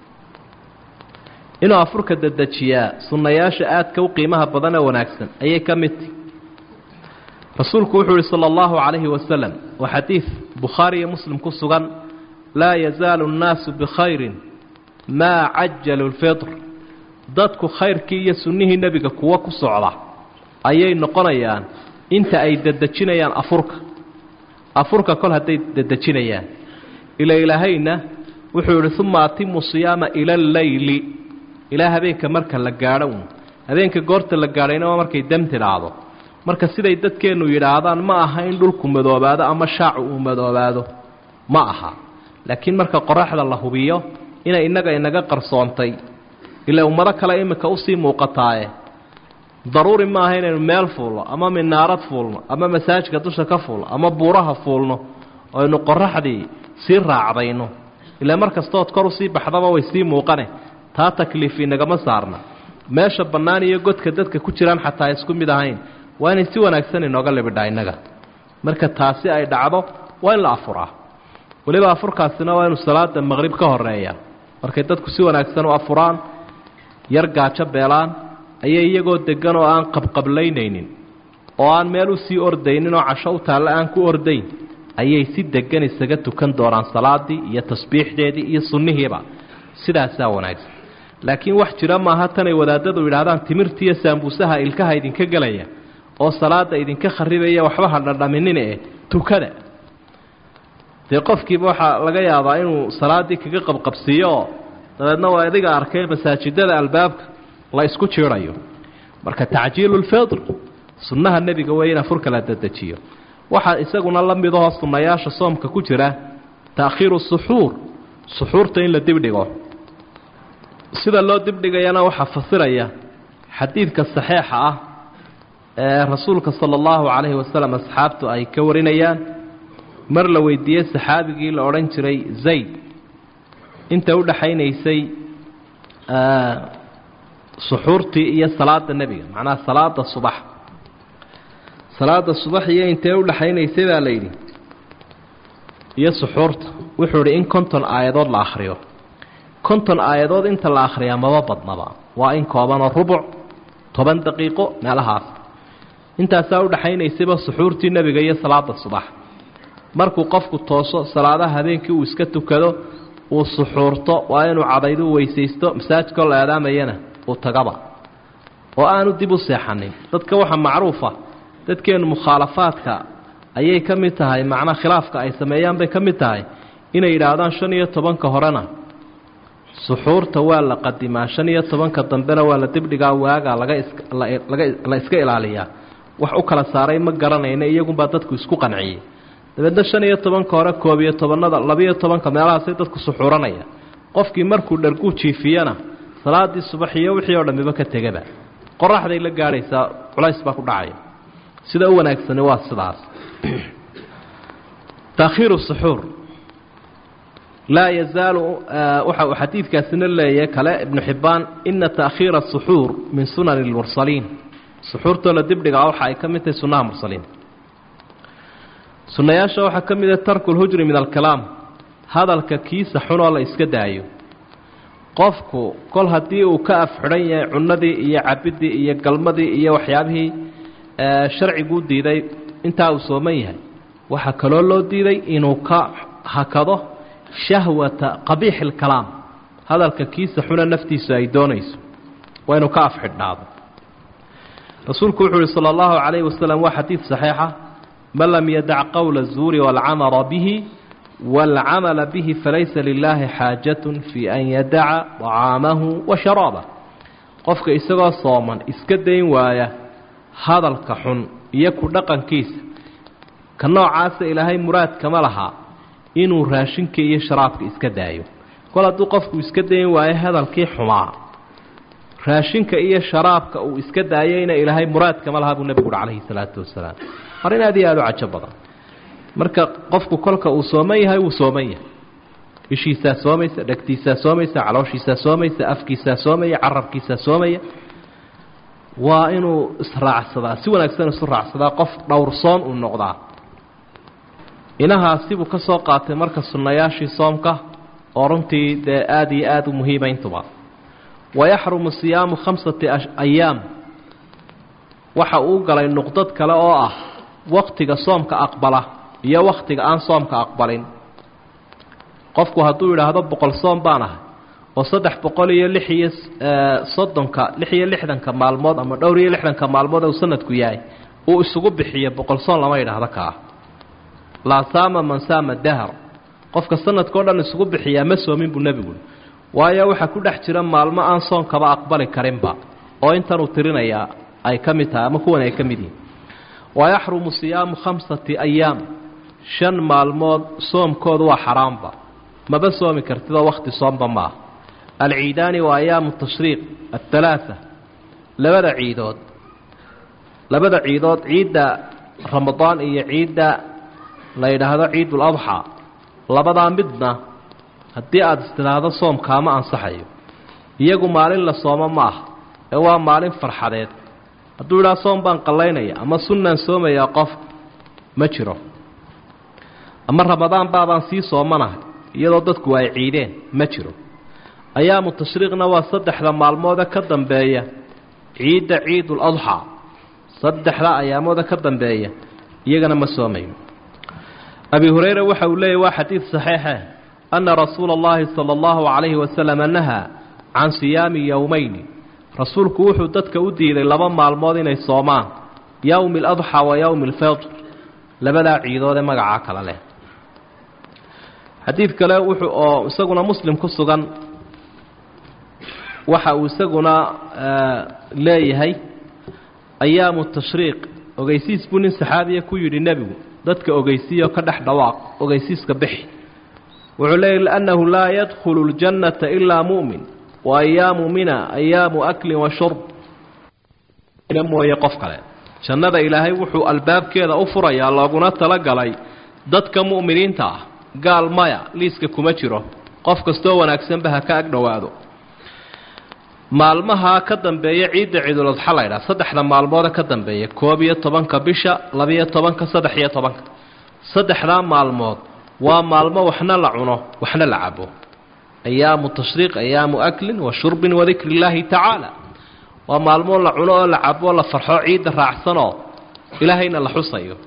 inuu afurka dedejiyaa sunnayaasha aadka u qiimaha badan ee wanaagsan ayay ka mid tahi rasuulku wuxuu yihi sala allahu calayhi wasalam waa xadiid bukhaari iyo muslim ku sugan laa yazaalu nnaasu bikhayrin maa cajalu lfitr dadku khayrkii iyo sunnihii nebiga kuwo ku socda ayay noqonayaan inta ay dedejinayaan afurka afurka kol hadday dedejinayaan ila ilaahayna wuxuu yihi uma atimu siyaama ila alleyli ilaa habeenka marka la gaadho un habeenka goorta la gaadhayna waa markay dam tidhaahdo marka siday dadkeennu yidhaahdaan ma aha in dhulku madoobaado ama shaacu uu madoobaado ma aha laakiin marka qoraxda la hubiyo inay innaga inaga qarsoontay ila ummado kale iminka usii muuqataaye daruuri ma aha inaynu meel fuulno ama minaarad fuulno ama masaajka dusha ka fuulno ama buuraha fuulno oo aynu qoraxdii sii raacdayno ilaa mar kastood kor usii baxdaba way sii muuqane taa takliifi nagama saarna meesha bannaan iyo godka dadka ku jiraan xataa isku mid ahayn waa inay si wanaagsan inooga libidhaa innaga marka taasi ay dhacdo waa in la afuraa weliba afurkaasina waa inu salaada maqrib ka horeeya markay dadku si wanaagsan u afuraan yar gaajo beelaan ayay iyagoo deggan oo aan qabqablaynaynin oo aan meel u sii ordaynin oo casho u taalle aan ku ordayn ayay si deggan isaga tukan doonaan salaadii iyo tasbiixdeedii iyo sunnihiiba sidaasaa wanaagsan laakiin wax jira maaha tanay wadaadadu yidhaahdaan timirtiiyo saambuusaha ilkaha idinka gelaya oo salaada idinka kharibaya waxba ha dhadhaminine eh tukada dee qofkiiba waxaa laga yaabaa inuu salaaddii kaga qabqabsiiyo oo dabeedna waa adiga arkay masaajidada albaabka la isku jiidayo marka tacjiilu lfidr sunnaha nebiga weeye in afurka la dedejiyo waxaa isaguna la midahoo sunnayaasha soomka ku jira ta'khiiru suxuur suxuurta in la dibdhigo sida loo dibdhigayana waxaa fasiraya xadiidka saxiixa ah ee rasuulka sala allahu calayhi wasalam asxaabtu ay ka warinayaan mar la weydiiyey saxaabigii la odhan jiray zayd inta u dhaxaynaysay suxuurtii iyo salaada nebiga macnaha salaada subax salaada subax iyo intee u dhaxaynaysay baa la yidhi iyo suxuurta wuxuu idhi in konton aayadood la akhriyo konton aayadood inta la akhriyaa maba badnaba waa in koobanoo rubuc toban daqiiqo meelahaas intaasaa u dhaxaynaysayba suxuurtii nebiga iyo salaada subax markuu qofku tooso salaadaha habeenkii uu iska tukado uu suxuurto waa inuu cadaydu weysaysto masaajidkoo la aadaamayana uu tagaba oo aanu dib u seexanin dadka waxaa macruufa dadkeennu mukhaalafaadka ayay ka mid tahay macnaa khilaafka ay sameeyaan bay ka mid tahay inay yidhaahdaan shan iyo tobanka horena suxuurta waa la qadimaa shan iyo tobanka dambena waa la dibdhigaa waagaa laga islaga la iska ilaaliyaa wax u kala saaray ma garanayna iyagunbaa dadku isku qanciyey dabeedna shan iyo tobanka hore koob iyo tobannada labiyo tobanka meelahaasay dadku suxuuranaya qofkii markuu dharguu jiifiyana salaadii subax iyo wixii oo dhammiba ka tegaba qoraxday la gaadhaysaa culays baa ku dhacaya sida u wanaagsani waa sidaas taakhiiru suxuur laa yazaalu waxa uu xadiidkaasina leeyahay kale ibnu xibbaan ina taakhiira asuxuur min sunani lmursaliin suxuurtoo la dibdhigaa waxa ay ka mid tahay sunnaha mursaliin sunnayaasha waxaa ka mid ah tarku lhujri min alkalaam hadalka kiisa xunoo la iska daayo qofku kol haddii uu ka afxidhan yahay cunnadii iyo cabiddii iyo galmadii iyo waxyaabihii sharciguu diiday intaa uu sooman yahay waxaa kaloo loo diiday inuu ka hakado shahwata qabiixi alkalaam hadalka kiisa xuna naftiisu ay doonayso waa inuu ka afxidhnaado rasuulku wuxuu uhi sala allahu calayhi wasalam waa xadiid saxiixa man lam yadac qowla الzuuri wاlcamala bihi wاlcamala bihi falaysa lilaahi xaajat fii an yadaca طacaamahu wa sharaabah qofka isagoo sooman iska dayn waaya hadalka xun iyo ku dhaqankiisa ka noocaasa ilaahay muraad kama laha inuu raashinka iyo sharaabka iska daayo kol hadduu qofku iska dayn waayo hadalkii xumaa raashinka iyo sharaabka uu iska daayeyna ilaahay muraad kama laha buu nebigu uhi calayhi salaatu wasalaam arrin aad iyo aada u cajo badan marka qofku kolka uu sooman yahay wuu sooman yahay ishiisaa soomaysa dhegtiisaa soomaysa calooshiisaa soomaysa afkiisaa soomaya carabkiisaa soomaya waa inuu israacsadaa si wanaagsan isu raacsadaa qof dhowrsoon uu noqdaa inahaasibuu ka soo qaatay marka sunnayaashii soomka oo runtii dee aada iyo aada u muhiima intuba wayaxrumu siyaamu khamsati ayaam waxa uu galay nuqdad kale oo ah wakhtiga soomka aqbala iyo wakhtiga aan soomka aqbalin qofku hadduu yidhaahdo boqol soom baan ahay oo saddex boqol iyo lix iyo soddonka lix iyo lixdanka maalmood ama dhowr iyo lixdanka maalmood uu sanadku yahay uu isugu bixiyo boqol soon lama yidhaahdo kaa laa saama man saama dahar qofka sanadkao dhan isugu bixiyaa ma soomin buu nebigu waayo waxaa ku dhex jira maalmo aan soonkaba aqbali karinba oo intanuu tirinayaa ay ka mid tahay ama kuwan ay ka mid yihin wayaxrumu siyaamu khamsati ayaam shan maalmood soomkoodu waa xaraamba maba soomi kartidoo wakhti soomba ma ah alciidaani waa ayaamu tashriiq athalaaa labada ciidood labada ciidood ciidda ramadaan iyo ciidda la yidhaahdo ciidul adxaa labadaa midna haddii aada istidhaahdo soomkaama ansaxayo iyagu maalin la soomo ma aha ee waa maalin farxadeed hadduu idhaha soom baan qallaynaya ama sunnaan soomayaa qof ma jiro ama ramadaan baabaan sii soomanahay iyadoo dadku ay ciideen ma jiro ayaamu tashriiqna waa saddexda maalmooda ka dambeeya ciidda ciidul adxaa saddexda ayaamooda ka dambeeya iyagana ma soomayo abi hureyre waxa uu leeyahy waa xadiid saxiixe anna rasuula allahi sala allahu calayhi wasalama nahaa can siyaami yowmayni rasuulku wuxuu dadka u diiday laba maalmood inay soomaan yowmi aladxaa wa yowmi alfitr labadaa ciidood ee magacaa kale leh xadiid kale wuxuu oo isaguna muslim ku sugan waxa uu isaguna leeyahay ayaamu tashriiq ogeysiis buu nin saxaabiya ku yidhi nebigu dadka ogeysiiyo ka dhex dhawaaq ogeysiiska bixi wuxuu leeyahy liannahu laa yadkhulu ljannata ilaa mu'min wa ayaamu mina ayaamu aklin wa shurb mooye qof kale jannada ilaahay wuxuu albaabkeeda u furayaa looguna talagalay dadka mu'miniinta ah gaal maya liiska kuma jiro qof kastoo wanaagsanba ha ka ag dhowaado maalmaha ka dambeeya ciidda ciiduladxa la ydhaha saddexda maalmooda ka dambeeya koob iyo tobanka bisha labiyo tobanka saddex iyo tobanka saddexdaa maalmood waa maalmo waxna la cuno waxna la cabo ayaamu tashriiq ayaamu aklin wa shurbin wadikri illaahi tacaala waa maalmo la cuno oo la cabo la farxo ciidda raacsanoo ilaahayna la xusayo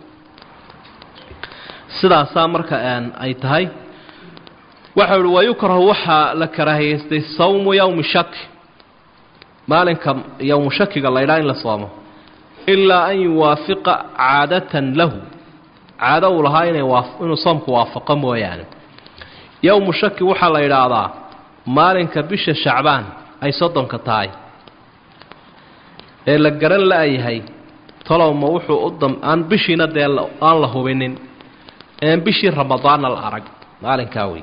sidaasaa marka ay tahay waxau uhi wayukrahu waxaa la karaahiyeystay sawmu yowmi shaki maalinka yowmu shakiga la ydhaha in la soomo ilaa an yuwaafiqa caadatan lahu caado uu lahaa inay inuu soomku waafaqo mooyaane yowmu shaki waxaa la yidhaahdaa maalinka bisha shacbaan ay soddonka tahay ee la garan la-yahay tolowma wuxuu u dam aan bishiina dee aan la hubinin een bishii ramadaanna la arag maalinkaa wey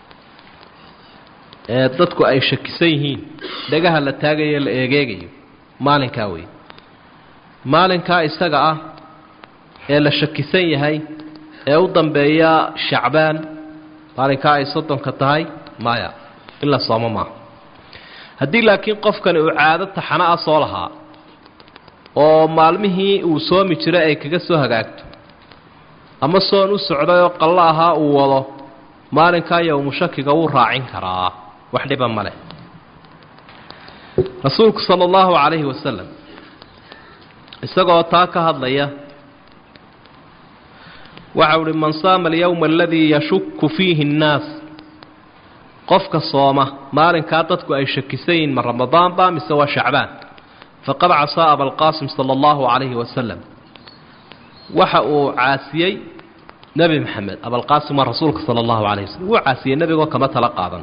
ee dadku ay shakisan yihiin dhagaha la taagayo la eegeegayo maalinkaa wey maalinkaa isaga ah ee la shakisan yahay ee u dambeeya shacbaan maalinkaa ay soddonka tahay maya in la soomo maaha haddii laakiin qofkani uu caado taxana ah soo lahaa oo maalmihii uu soomi jiray ay kaga soo hagaagto ama soon u socday oo qallo ahaa uu wado maalinkaa yowmu shakiga wuu raacin karaa wax dhiba ma leh rasuulku sala allahu calayhi wasalam isagoo taa ka hadlaya waxau uhi man saama alyowma aladii yashuku fiihi annaas qofka sooma maalinkaa dadku ay shakisan yihiin ma ramadaan ba mise waa shacbaan faqad casaa abalqaasim sala allahu calayhi wasalam waxa uu caasiyey nebi maxamed abalqaasim waa rasuulka sala allahu calayh waslm wuu caasiyey nebigoo kama tala qaadan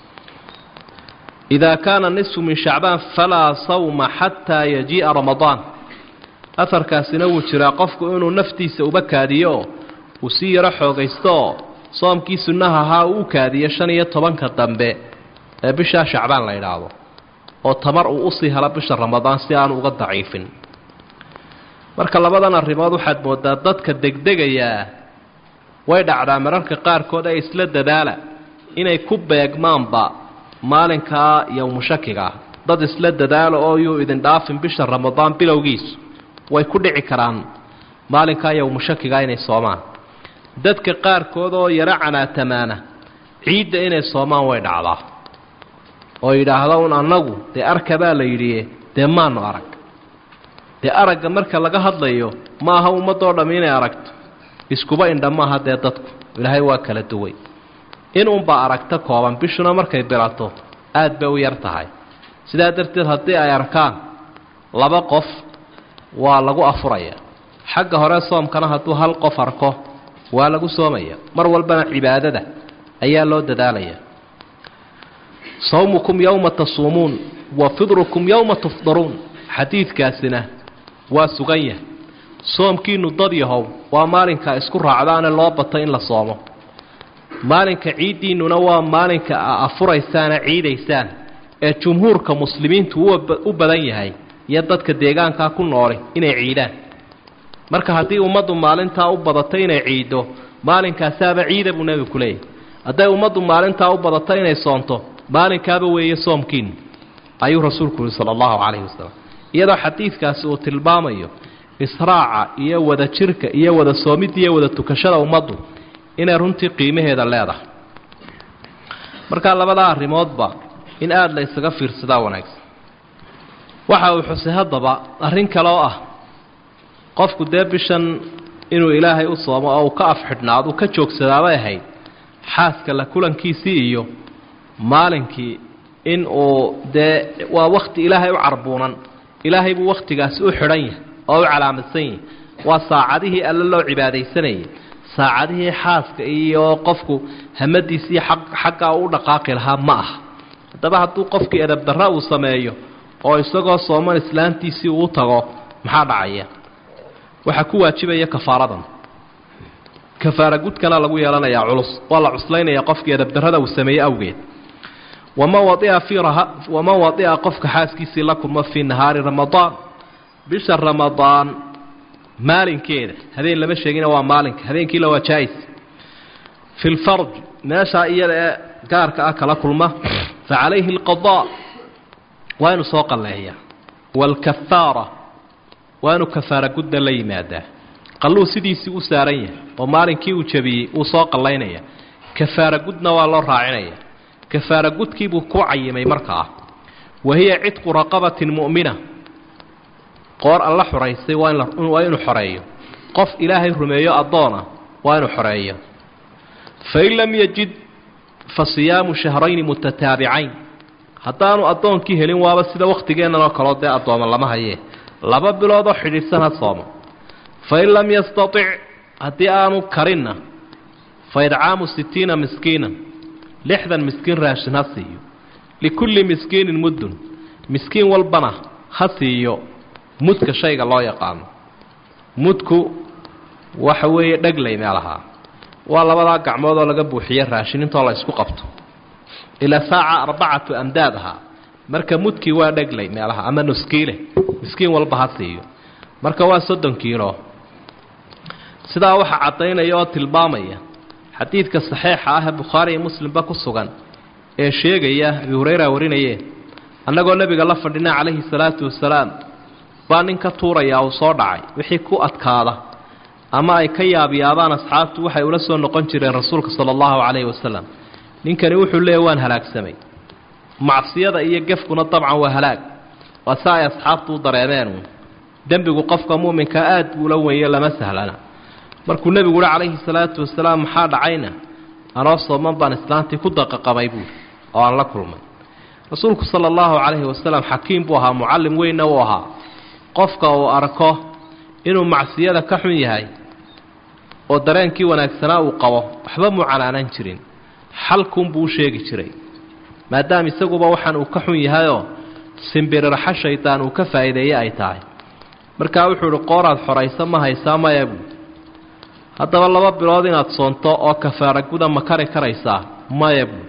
idaa kaana nisfu min shacbaan falaa sawma xataa yajii'a ramadaan afarkaasina wuu jiraa qofku inuu naftiisa uba kaadiyo uu sii yaro xoogaystooo soomkii sunnaha ahaa uu u kaadiyo shan iyo tobanka dambe ee bishaa shacbaan la idhaahdo oo tamar uu usii helo bisha ramadaan si aanu uga daciifin marka labadan arrimood waxaad moodaa dadka degdegayaa way dhacdaa mararka qaarkood ee isla dadaala inay ku beegmaanba maalinkaa yowmu shakiga ah dad isla dadaalo oo yuu idin dhaafin bisha ramadaan bilowgiisu way ku dhici karaan maalinkaa yowmu shakiga inay soomaan dadka qaarkood oo yaro canaatamaana ciidda inay soomaan way dhacdaa oo yidhaahdo un annagu dee arkabaa la yidhi dee maanu arag dee aragga marka laga hadlayo ma aha ummadoo dhammi inay aragto iskuba indha maaha dee dadku ilaahay waa kala duway in unbaa aragto kooban bishuna markay bilato aad bay u yar tahay sidaa darteed haddii ay arkaan laba qof waa lagu afuraya xagga hore soomkana hadduu hal qof arko waa lagu soomaya mar walbana cibaadada ayaa loo dadaalaya sawmukum yowma tasuumuun wa fidrukum yowma tufdaruun xadiidkaasina waa sugan yahay soomkiinu dad yahow waa maalinka isku raacdaane loo bato in la soomo maalinka ciiddiinnuna waa maalinka a afuraysaana ciidaysaan ee jumhuurka muslimiintu u badan yahay iyo dadka deegaankaa ku nooli inay ciidaan marka haddii ummaddu maalintaa u badato inay ciiddo maalinkaasaaba ciida buu nebigu ku leeyahy hadday ummaddu maalintaa u badato inay soonto maalinkaaba weeye soomkiin ayuu rasuulku yihi sala allahu calayhi wasalam iyadoo xadiidkaasi uu tilmaamayo israaca iyo wada jirka iyo wada soomidda iyo wada tukashada ummaddu inay runtii qiimaheeda leedahay markaa labadaa arrimoodba in aada la ysaga fiirsadaa wanaagsan waxa uu xusay haddaba arrin kale oo ah qofku dee bishan inuu ilaahay u soomo oo uu ka afxidhnaado uu ka joogsadaabay ahayd xaaska la kulankiisii iyo maalinkii in uu dee waa wakhti ilaahay u carbuunan ilaahay buu wakhtigaasi u xidhan yahay oo u calaamadsan yahay waa saacadihii alle loo cibaadaysanayay saacadihii xaaska iyo qofku hamadiisii xaggaa u dhaqaaqi lahaa ma aha haddaba hadduu qofkii edabdarra uu sameeyo oo isagoo sooman islaantiisii uu tago maxaa dhacaya waxaa ku waajibaya kafaaradan kafaara gudkana lagu yeelanayaa culus waa la cuslaynaya qofkii edabdarrada uu sameeyey awgeed waman waia fii waman wadia qofka xaaskiisii la kulmo fii nahaari ramadaan bisha ramadaan maalinkeeda habeen lama sheegina waa maalinka habeenkiila waa jaais fi lfarj meeshaa iyada ee gaarka ah kala kulma fa calayhi alqadaa waa inuu soo qalleeyaa waalkafaara waa inuu kafaara gudda la yimaadaa qalluu sidiisii u saaran yahay oo maalinkii uu jabiyey uu soo qallaynaya kafaara gudna waa loo raacinaya kafaara gudkiibuu ku cayimay markaa wa hiya cidqu raqabatin mu'mina qoor alla xoraysay waa waa inuu xoreeyo qof ilaahay rumeeyo addoona waa inuu xoreeyo fain lam yajid fa siyaamu shahrayni mutataabicayn haddaanu addoonkii helin waaba sida wakhtigeennan oo kaleo dee addooma lama hayee laba biloodoo xidhiidhsan ha soomo fain lam yastatic haddii aanu karinna fa idcaamu sittiina miskiina lixdan miskiin raashin ha siiyo likulli miskiinin muddun miskiin walbana ha siiyo mudka shayga loo yaqaano mudku waxa weeye dheglay meelahaa waa labadaa gacmood oo laga buuxiye raashin intoo la isku qabto ilaa saaca arbacatu amdaad ahaa marka mudkii waa dheglay meelaha ama nuskiile miskiin walba ha siiyo marka waa soddon kiilo sidaa waxaa caddaynaya oo tilmaamaya xadiidka saxiixa ah ee bukhaari iyo muslimba ku sugan ee sheegaya abi hurayra warinaye annagoo nebiga la fadhina calayhi salaatu wasalaam baa nin ka tuurayaa uu soo dhacay wixii ku adkaada ama ay ka yaabyaabaan asxaabtu waxay ula soo noqon jireen rasuulka sala allahu calayhi wasalam ninkani wuxuu leeyahy waan halaagsamay macsiyada iyo gefkuna dabcan waa halaag waa sa ay asxaabtu u dareemeen dembigu qofka mu'minka aad buu la wenyo lama sahlana markuu nebigu uhi calayhi salaatu wasalaam maxaa dhacayna anoo sooman baan islaantii ku daqaqabay buuri oo aan la kulmay rasuulku sala allahu calayhi wasalam xakiim buu ahaa mucallim weynna uu ahaa qofka uu arko inuu macsiyada ka xun yahay oo dareenkii wanaagsanaa uu qabo waxba muu canaanan jirin xalkunbuu u sheegi jiray maadaama isaguba waxaan uu ka xun yahayoo simbirirxa shaydaan uu ka faa'iideeye ay tahay markaa wuxuu idhi qooraad xoraysa ma haysaa maya buu haddaba laba bilood inaad soonto oo kafaara guda ma kari karaysaa maya buu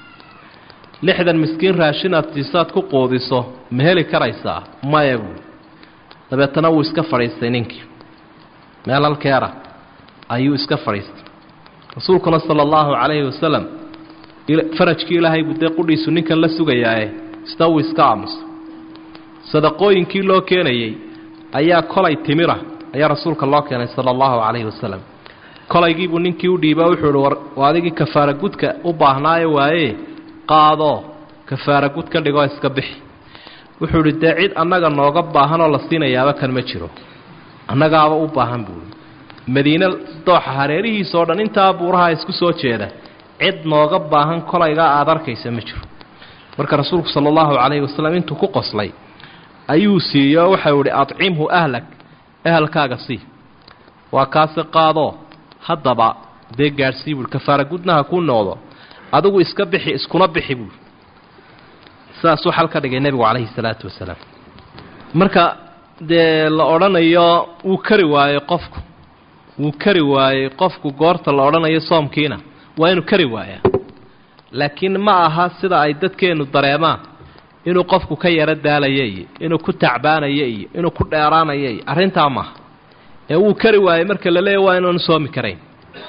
lixdan miskiin raashinaad siisaad ku quudiso ma heli karaysaa maya buu dabeetana wuu iska fadhiistay ninkii meel halkeera ayuu iska fadhiistay rasuulkuna sala allahu calayhi wasalam farajkii ilaahay buu dee qudhiisu ninkan la sugayaae isna wuu iska aamusay sadaqooyinkii loo keenayey ayaa kolay timira ayaa rasuulka loo keenay sala allahu calayhi wasalam kolaygiibuu ninkii u dhiiba wuxuu ihi war adigii kafaara gudka u baahnaayo waaye qaadoo kafaara gud ka dhigoo iska bixi wuxuu idhi dee cid annaga nooga baahanoo la siinayaaba kan ma jiro annagaaba u baahan buui madiine dooxa hareerihiisao dhan intaa buuraha isku soo jeeda cid nooga baahan kolaygaa aada arkaysa ma jiro marka rasuulku sala allahu calayhi wasalam intuu ku qoslay ayuu siiyo waxau idhi adcimhu ahlak ehelkaaga sii waa kaasi qaadoo haddaba dee gaadhsii buui kafaara gudnaha kuu noqdo adigu iska bixi iskuna bixi buui sidaasuu xal ka dhigay nebigu calayhi salaatu wasalaam marka dee la odhanayo wuu kari waayey qofku wuu kari waayey qofku goorta la odhanayo soomkiina waa inuu kari waayaa laakiin ma aha sida ay dadkeennu dareemaan inuu qofku ka yaro daalaya iyo inuu ku tacbaanaya iyo inuu ku dheeraanaya iyo arrintaa maaha ee wuu kari waayey marka la leeya waa inaanu soomi karayn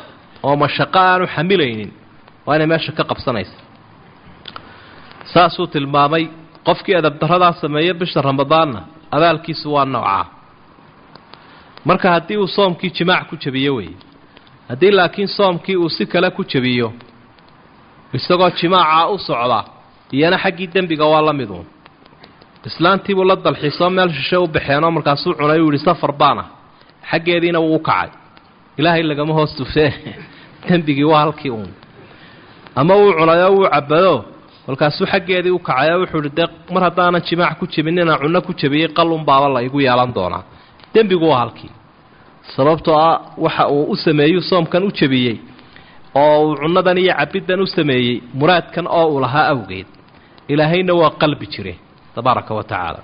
oo mashaqo aanu xamilaynin waa inay meesha ka qabsanaysa saasuu tilmaamay qofkii adabdaradaa sameeya bisha ramadaanna abaalkiisu waa noocaa marka haddii uu soomkii jimaac ku jabiyo weeye haddii laakiin soomkii uu si kale ku jabiyo isagoo jimaacaa u socda iyana xaggii dembiga waa la miduun islaantiibuu la dalxiisoo meel shishe u baxeenoo markaasuu cunay uu yihi safar baan ah xaggeediina wuu u kacay ilaahay lagama hoos tufee dembigii waa halkii uun ama wuu cunayoo wuu cabado kolkaasuu xaggeedii u kacayoo wuxuu ihi dee mar haddaanan jimaac ku jebinina cunno ku jebiyey qalun baaba la igu yeelan doonaa dembigu waa halkii sababtoo ah waxa uu u sameeyuu soomkan u jebiyey oo uu cunnadan iyo cabiddan u sameeyey muraadkan oo uu lahaa awgeed ilaahayna waa qalbi jire tabaaraka wa tacaala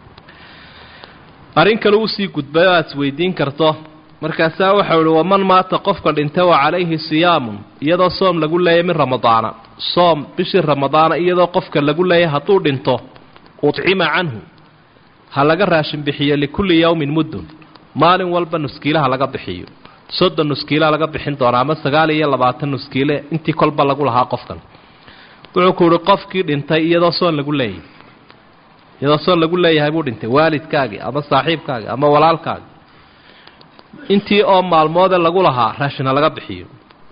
arrin kale usii gudbay oo aad isweydiin karto markaasaa waxau ihi waman maata qofka dhinta wa calayhi siyaamun iyadoo soom lagu leeyay min ramadaana soom bishii ramadaana iyadoo qofka lagu leeyay hadduu dhinto udcima canhu ha laga raashin bixiyo likulli yowmin muddun maalin walba nuskiilaha laga bixiyo soddon nuskiilaa laga bixin doonaa ama sagaal iyo labaatan nuskiile intii kolba lagu lahaa qofkan wuxuu ku uhi qofkii dhintay iyadoo soon lagu leeyahay iyadoo soon lagu leeyahay buu dhintay waalidkaagii ama saaxiibkaagii ama walaalkaagii intii oo maalmoode lagu lahaa raashina laga bixiyo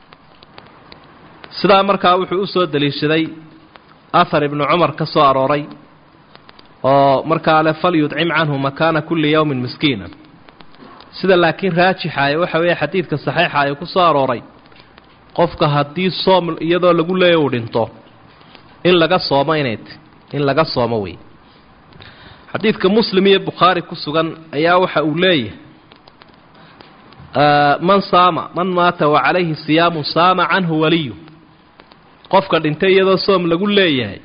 sidaa markaa wuxuu u soo daliishaday ahar ibnu cumar ka soo arooray oo markaa le fal yudcim canhu makaana kulli yowmin miskiina sida laakiin raajixaaya waxa weeye xadiidka saxiixa ay ku soo arooray qofka haddii soom iyadoo lagu leeya uu dhinto in laga soomo inay t in laga soomo wey xadiidka muslim iyo bukhaari ku sugan ayaa waxa uu leeyahay man saama man maata wa calayhi siyaamu saama canhu waliyu qofka dhintay iyadoo soom lagu leeyahay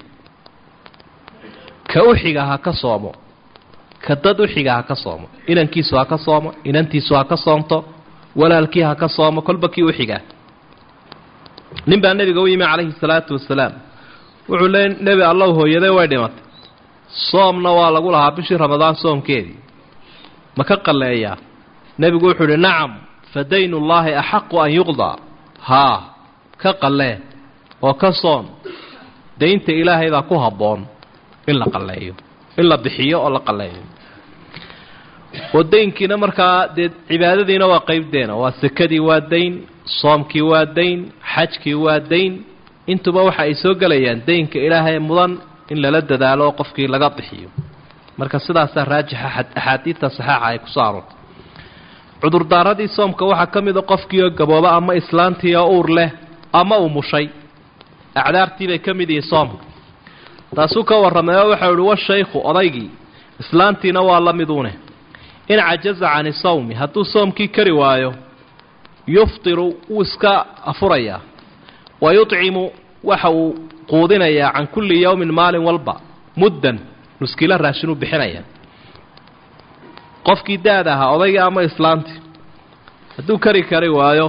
ka uxiga ha ka soomo ka dad uxiga ha ka soomo inankiisu ha ka soomo inantiisu ha ka soomto walaalkii ha ka soomo kolba kii uxigaa nin baa nebiga u yimi calayhi salaatu wasalaam wuxuu leey nebi allow hooyaday way dhimatay soomna waa lagu lahaa bishii ramadaan soomkeedii ma ka qalleeyaa nebigu wuxuu idhi nacam fa daynullaahi axaqu an yuqdaa haa ka qallee oo ka soon daynta ilaahay baa ku habboon in la qalleeyo in la bixiyo oo la qalleeyo oo daynkiina markaa dee cibaadadiina waa qeybdeena waa sekadii waa dayn soomkii waa dayn xajkii waa dayn intuba waxa ay soo gelayaan daynka ilaahay mudan in lala dadaalo oo qofkii laga bixiyo marka sidaasaa raajixa axaadiidta saxeixa ay kusoo aroortay cudurdaaradii soomka waxaa ka mida qofkii oo gabooba ama islaantii oo uur leh ama uu mushay acdaartii bay ka mid yihiin soomka taasuu ka warramay oo waxau ihi washaykhu odaygii islaantiina waa la miduune in cajaza cani sawmi hadduu soomkii kari waayo yuftiru wuu iska afurayaa wa yudcimu waxa uu quudinayaa can kulli yowmin maalin walba muddan nuskilo raashinuu bixinaya qofkii da-da ahaa odaygii ama islaantii hadduu kari kari waayo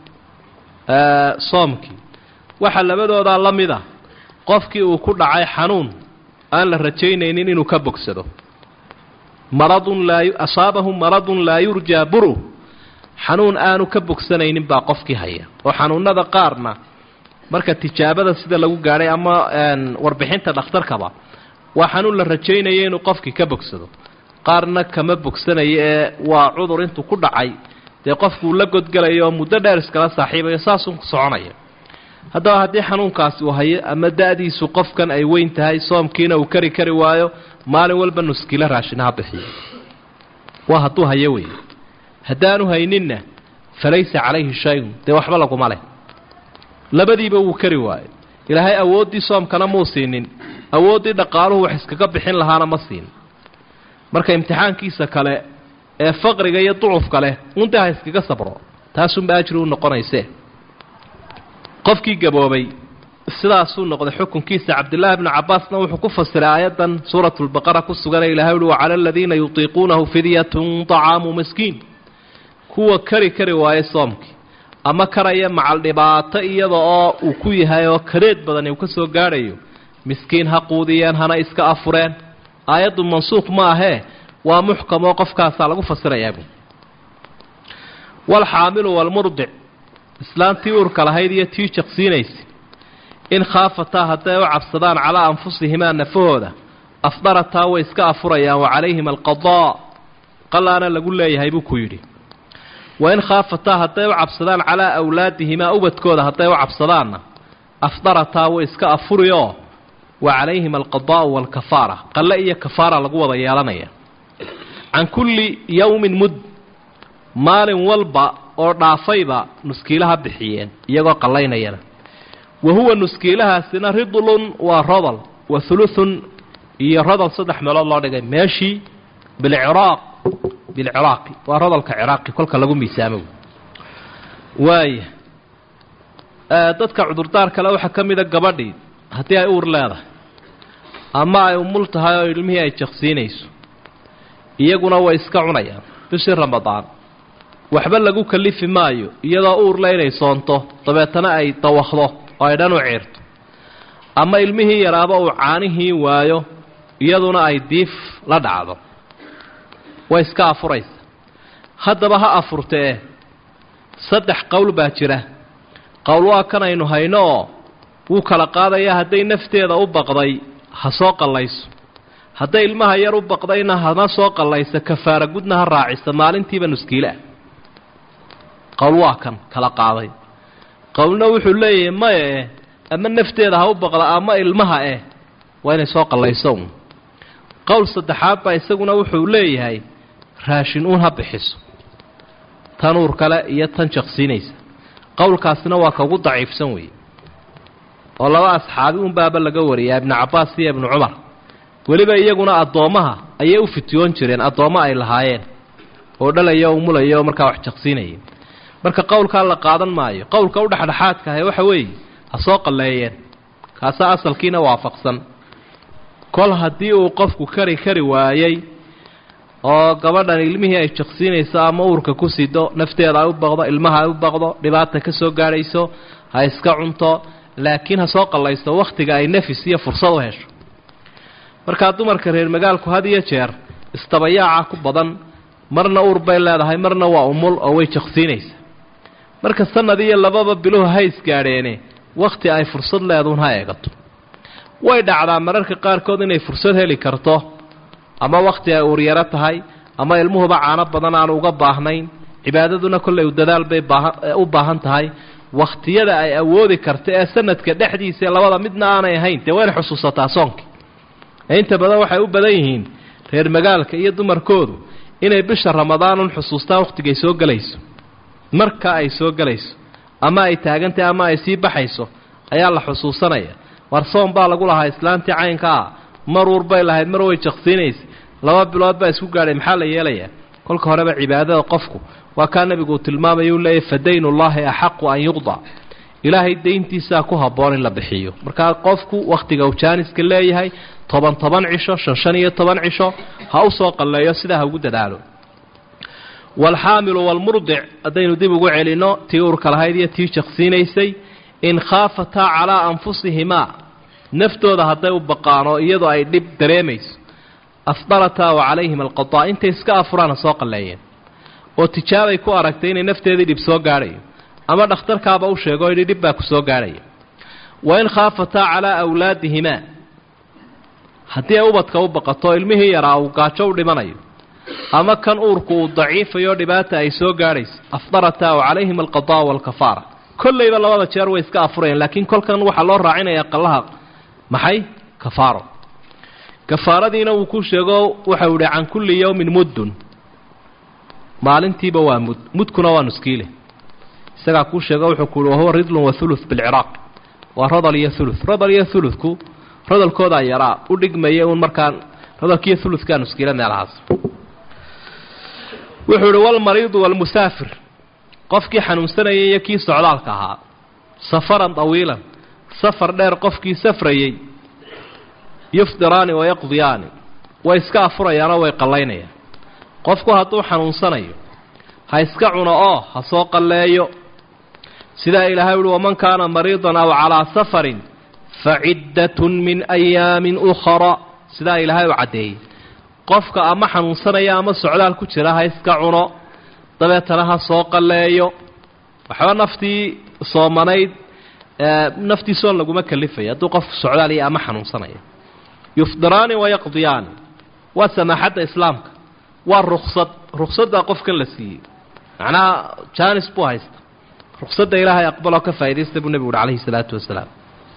soomkii waxaa labadoodaa la mid a qofkii uu ku dhacay xanuun aan la rajaynaynin inuu ka bogsado maradun laa asaabahu maradun laa yurjaa buru xanuun aanu ka bogsanaynin baa qofkii haya oo xanuunada qaarna marka tijaabada sida lagu gaadhay ama warbixinta dhakhtarkaba waa xanuun la rajaynaya inuu qofkii ka bogsado qaarna kama bogsanayo ee waa cudur intuu ku dhacay dee qofkuu la godgelayo oo muddo dheer iskala saaxiibayo saasuu soconaya haddaba haddii xanuunkaasi uu hayo ama da-diisu qofkan ay weyn tahay soomkiina uu kari kari waayo maalin walba nuskilo raashinaha bixiyo waa hadduu hayo wey haddaanu hayninna falaysa calayhi shayun dee waxba laguma leh labadiiba wuu kari waayo ilaahay awooddii soomkana muu siinin awooddii dhaqaaluhu wax iskaga bixin lahaana ma siin marka imtixaankiisa kale ee faqriga iyo ducufka leh unta ha iskaga sabro taasunba ajri u noqonayse qofkii gaboobay sidaasuu noqday xukunkiisa cabdillaahi bnu cabbaasna wuxuu ku fasiray aayaddan suuratulbaqara ku suganee ilahay uhi wacala aladiina yutiiquunahu fidyatun طacaamu miskiin kuwa kari kari waaye soomkii ama karaya macal dhibaato iyada oo uu ku yahay oo kareed badani uu ka soo gaadhayo miskiin ha quudiyeen hana iska afureen aayaddu mansuuq ma ahee waa muxkamoo qofkaasaa lagu fasirayaa bu walxaamilu walmurdic islaantii uurka lahayd iyo tii jaqsiinaysa in khaafataa hadday u cabsadaan calaa anfusihimaa nafahooda afdarataa way iska afurayaan wa calayhim alqadaa qalaana lagu leeyahay buu ku yidhi wa in khaafataa hadday u cabsadaan calaa awlaadihimaa ubadkooda hadday u cabsadaanna afdarataa way iska afurioo wa calayhim alqadaa'u waalkafaara qalle iyo kafaara lagu wada yeelanaya can kulli yowmin mud maalin walba oo dhaafayba nuskiilaha bixiyeen iyagoo qallaynayana wa huwa nuskiilahaasina ridlun waa rodol wa huluthun iyo rodol saddex meelood loo dhigay meeshii bilciraaq bilciraaqi waa rodolka ciraaqi kolka lagu miisaamo waaya dadka cudurdaar kale waxaa ka mida gabadhii haddii ay uur leedahay ama ay umul tahay oo ilmihii ay jaqsiinayso iyaguna way iska cunayaan bishii ramadaan waxba lagu kalifi maayo iyadoo uurle inay soonto dabeetana ay dawakdo oo ay dhan u ciirto ama ilmihii yaraaba uu caanihii waayo iyaduna ay diif la dhacdo way iska afuraysa haddaba ha afurtee saddex qowl baa jira qowl waa kan aynu hayno oo wuu kala qaadayaa hadday nafteeda u baqday ha soo qallayso hadday ilmaha yar u baqdayna hana soo qallaysa kafaara gudna ha raacisa maalintiiba nuskiileah qowl waa kan kala qaaday qowlna wuxuu leeyahay maya eh ama nafteeda ha u baqda ama ilmaha eh waa inay soo qallayso un qowl saddexaad baa isaguna wuxuu leeyahay raashin uun ha bixiso tan uur kale iyo tan jaqsiinaysa qowlkaasina waa kaugu daciifsan weeye oo laba asxaabi unbaaba laga wariyaa ibnu cabbaas iyo ibnu cumar weliba iyaguna addoommaha ayay u fitiyoon jireen addoommo ay lahaayeen oo dhalaya o mulaya oo markaa wax jaqsiinayay marka qowlkaa la qaadan maayo qowlka u dhexdhexaadka ahe waxa weeye ha soo qalleeyeen kaasaa asalkiina waafaqsan kol haddii uu qofku kari kari waayey oo gabadhan ilmihii ay jaqsiinayso ama uurka ku sido nafteeda ay u baqdo ilmaha ay u baqdo dhibaata ka soo gaadhayso ha iska cunto laakiin ha soo qallaysto wakhtiga ay nafis iyo fursad u hesho markaa dumarka reer magaalku had iyo jeer istabayaaca ku badan marna uur bay leedahay marna waa umul oo way jaqsiinaysa marka sanad iyo lababa biluhu ha isgaadheene wakhti ay fursad leeduun ha eegato way dhacdaa mararka qaarkood inay fursad heli karto ama wakhti ay uuryaro tahay ama ilmuhuba caano badan aan uga baahnayn cibaadaduna kollay dadaal bay u baahan tahay wakhtiyada ay awoodi karta ee sanadka dhexdiisa labada midna aanay ahayn dee wayna xusuusataa soonkii inta badan waxay u badan yihiin reer magaalka iyo dumarkoodu inay bisha ramadaanun xusuustaan wakhtigay soo gelayso marka ay soo gelayso ama ay taagantahay ama ay sii baxayso ayaa la xusuusanaya war soon baa lagu lahaa islaantii caynka ah mar uur bay lahayd mar way jaqsiinaysa laba bilood baa isku gaadhay maxaa la yeelayaa kolka horeba cibaadada qofku waa kaa nebigu uu tilmaamaya u leeyahy fa daynullaahi axaqu an yuqda ilaahay dayntiisaa ku habboon in la bixiyo markaa qofku wakhtiga uu jaaniska leeyahay toban toban cisho shan shan iyo toban cisho ha u soo qalleeyo sidaa ha ugu dadaalo waalxaamilu waalmurdic haddaynu dib ugu celinno tii uurka lahayd iyo tii jaqsiinaysay in khaafataa calaa anfusihimaa naftooda hadday u baqaan oo iyadoo ay dhib dareemayso afdalataa wa calayhim alqadaa intay iska afuraan ha soo qalleeyeen oo tijaabay ku aragtay inay nafteedii dhib soo gaadhayo ama dhakhtarkaaba u sheego yidhi dhib baa ku soo gaadhaya wa in khaafataa calaa awlaadihimaa haddii ay ubadka u baqato ilmihii yaraa uu gaajo u dhimanayo ama kan uurku uu daciifayo dhibaata ay soo gaadhayso afdarataa wa calayhim alqadaa waalkafaara kollayba labada jeer way iska afurayeen laakiin kolkan waxaa loo raacinayaa qallaha maxay kafaaro kafaaradiina wuu ku sheego waxau ihi can kulli yowmin muddun maalintiiba waa mud mudkuna waa nuskiile isagaa kuu sheego wuxuu ku uhi wahuwa ridlun wa thuluth bilciraaq waa rodol iyo thuluth rodol iyo thuluthku rodolkoodaa yaraa u dhigmaya uun markaa rodolkiiyo thuluthkaa nuskiile meelahaas wuxuu ihi walmariidu waalmusaafir qofkii xanuunsanayay iyo kii socdaalka ahaa safaran tawiilan safar dheer qofkii safrayey yufdiraani wayaqdiyaani way iska afurayaanoo way qallaynayaan qofku hadduu xanuunsanayo ha iska cuno oo ha soo qalleeyo sidaa ilaahay uhi waman kaana mariidan aw calaa safarin fa ciddatun min ayaamin ukhra sidaa ilaahay u caddeeyey qofka ama xanuunsanaya ama socdaal ku jira ha iska cuno dabeetana ha soo qalleeyo waxba naftii soomanayd naftiisoon laguma kalifaya hadduu qofku socdaal iyo ama xanuunsanaya yufdiraani wayaqdiyaani waa samaaxadda islaamka waa ruksad ruksaddaa qofkan la siiyey macnaha janis buu haysta ruksadda ilaahay aqbaloo ka faa'iidaysta buu nebigu uhi calayhi salaatu wasalaam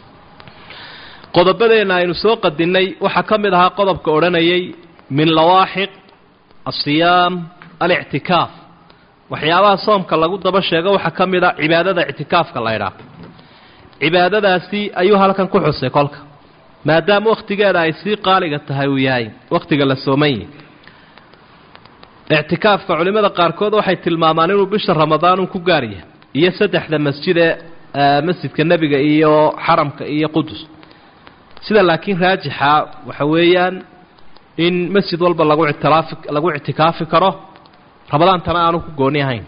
qodobadeenna aynu soo qadinnay waxaa ka mid ahaa qodobka odhanayay min lawaaxiq asiyaam alictikaaf waxyaabaha soomka lagu daba sheego waxaa ka mid a cibaadada ictikaafka la ydhaah cibaadadaasi ayuu halkan ku xusay kolka maadaama wakhtigeeda ay sii qaaliga tahay uu yahay wakhtiga la sooman yahi ictikaafka culimmada qaarkood waxay tilmaamaan inuu bisha ramadaan un ku gaar yahay iyo saddexda masjid ee masjidka nebiga iyo xaramka iyo qudus sida laakiin raajixa waxa weeyaan in masjid walba lagu ictilaafi lagu ictikaafi karo ramadaantana aanu ku gooni ahayn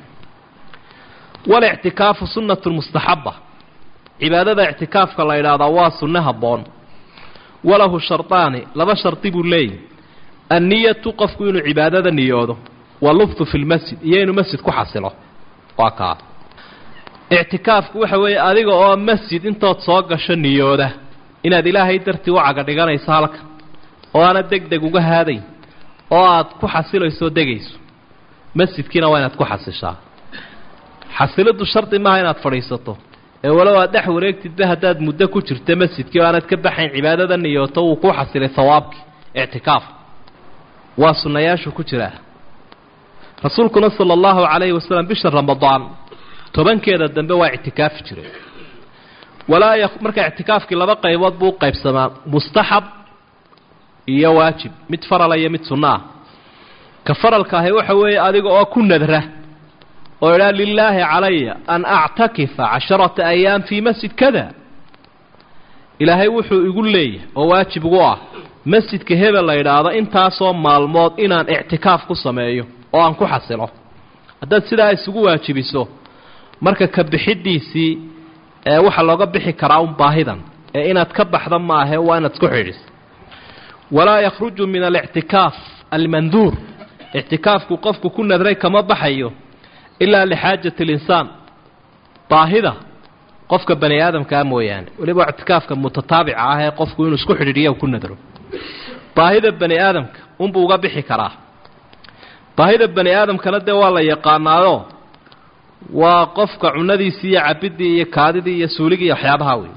walictikaafu sunnatun mustaxaba cibaadada ictikaafka la yidhaahdaa waa sunno habboon walahu shardaani laba shardi buu leeyahy anniyatu qofku inuu cibaadada niyoodo walubthu fi lmasjid iyo inuu masjid ku xasilo waa kaa ictikaafku waxa weeye adiga oo masjid intood soo gasho niyooda inaad ilaahay dartii u caga dhiganayso halkan oo aanad deg deg uga haadayn oo aad ku xasilayso degayso masjidkiina waa inaad ku xasishaa xasiliddu shardi maaha inaad fadhiisato ee walow aad dhex wareegtidba haddaad muddo ku jirta masjidkii oo aanad ka baxayn cibaadada niyooto wuu ku xasilay hawaabkii ictikaaf waa sunnayaashu ku jiraa rasuulkuna sala allahu calayhi wasalam bisha ramadaan tobankeeda dambe waa ictikaafi jiray walaa y marka ictikaafkii laba qaybood buu u qaybsamaa mustaxab iyo waajib mid farala iyo mid sunno ah ka faralka ahi waxa weeye adiga oo ku nadra oo idhaa lilaahi calaya an actakifa casharata ayaam fii masjid kada ilaahay wuxuu igu leeyahay oo waajib igu ah masjidka hebel la yidhaahdo intaasoo maalmood inaan ictikaaf ku sameeyo oo aan ku xasilo haddaad sidaa isugu waajibiso marka ka bixidiisii ee waxaa looga bixi karaa un baahidan ee inaad ka baxda maahe waa inaad isku xidhiso walaa yakhruju min alictikaaf almanduur ictikaafku qofku ku nadray kama baxayo ilaa lixaajati alinsaan baahida qofka bani aadamkaa mooyaane weliba ictikaafka mutataabica ah ee qofku inuu isku xidhiidhiya ku nadro baahida bani aadamka unbuu uga bixi karaa baahida bani aadamkana dee waa la yaqaanaayo waa qofka cunadiisii iyo cabidii iyo kaadidii iyo suuligii iyo waxyaabaha wey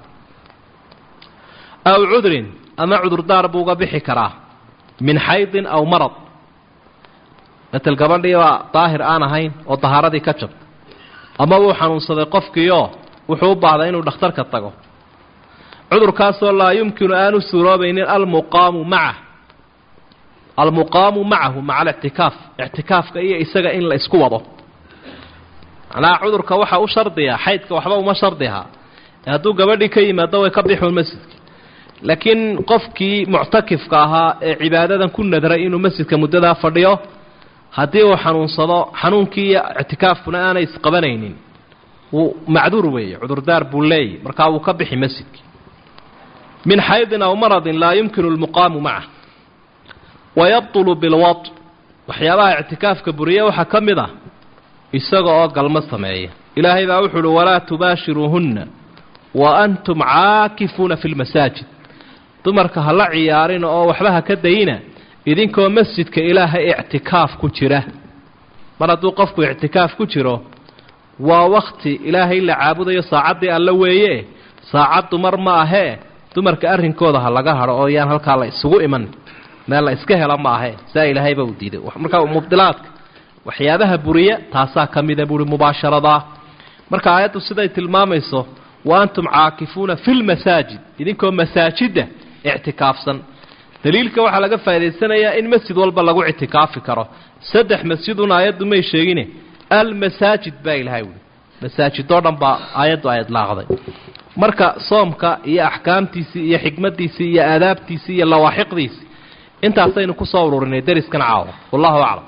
aw cudrin ama cudurdaar buu uga bixi karaa min xaydin aw marad matel gabadhii baa daahir aan ahayn oo dahaaradii ka jabta ama wuu xanuunsaday qofkiioo wuxuu u baahday inuu dhakhtarka tago cudurkaasoo laa yumkinu aanu suuroobaynin almuqaamu macah almuqaamu macahu maca alictikaaf ictikaafka iyo isaga in la isku wado macnaha cudurka waxa u shardiya xaydka waxba uma shardiha hadduu gabadhii ka yimaado way ka bixuun masjidka laakiin qofkii muctakifka ahaa ee cibaadadan ku nadray inuu masjidka muddadaa fadhiyo haddii uu xanuunsado xanuunkii iyo ictikaafkuna aanay isqabanaynin wuu macduur weeye cudurdaar buu leeyahy markaa wuu ka bixi masjidkii min xaydin aw maradin laa yumkinu lmuqaamu macah wayabtulu bilwad waxyaabaha ictikaafka buriya waxaa ka mid ah isaga oo galmo sameeya ilaahay baa wuxu uhi walaa tubaashiruuhunna wa antum caakifuuna fi lmasaajid dumarka ha la ciyaarin oo waxba ha ka dayina idinkoo masjidka ilaahay ictikaaf ku jira mar hadduu qofku ictikaaf ku jiro waa wakhti ilaahay la caabudayo saacaddii alla weeye saacad dumar ma ahee dumarka arrinkooda ha laga hadho oo yaan halkaa la isugu iman meel la iska helo ma ahee saa ilaahayba uu diiday marka mubdilaadka waxyaabaha buriya taasaa ka mida buuhi mubaasharadaa marka aayaddu siday tilmaamayso wa antum caakifuuna fi lmasaajid idinkoo masaajidda ictikaafsan daliilka waxaa laga faa'idaysanayaa in masjid walba lagu ictikaafi karo saddex masjidun aayaddu may sheegine almasaajid baa ilahay wuli masaajidoo dhan baa aayaddu ay idlaaqday marka soomka iyo axkaamtiisii iyo xikmaddiisii iyo aadaabtiisii iyo lawaaxiqdiisii intaasaynu kusoo ururinay deriskan caawa wallahu aclam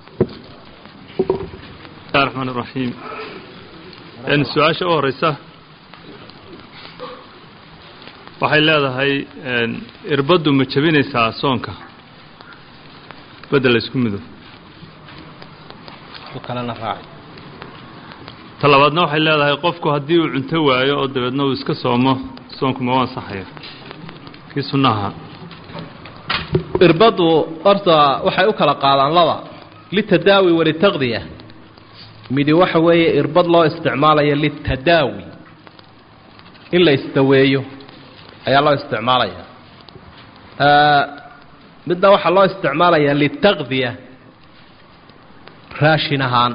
bismillahi raxmaan iraxiim su-aasha u horeysa waxay leedahay irbaddu ma jebinaysaa soonka bedel la isku mido ta labaadna waxay leedahay qofku haddii uu cunto waayo oo dabeedna uu iska soomo soonku ma u ansaxaya kii sunnaha irbaddu horta waxay u kala qaadaan laba litadaawi walitaqdiya midi waxa weeye irbad loo isticmaalayo litadaawi in la isdaweeyo ayaa loo isticmaalaya midna waxaa loo isticmaalayaa litaqdiya raashin ahaan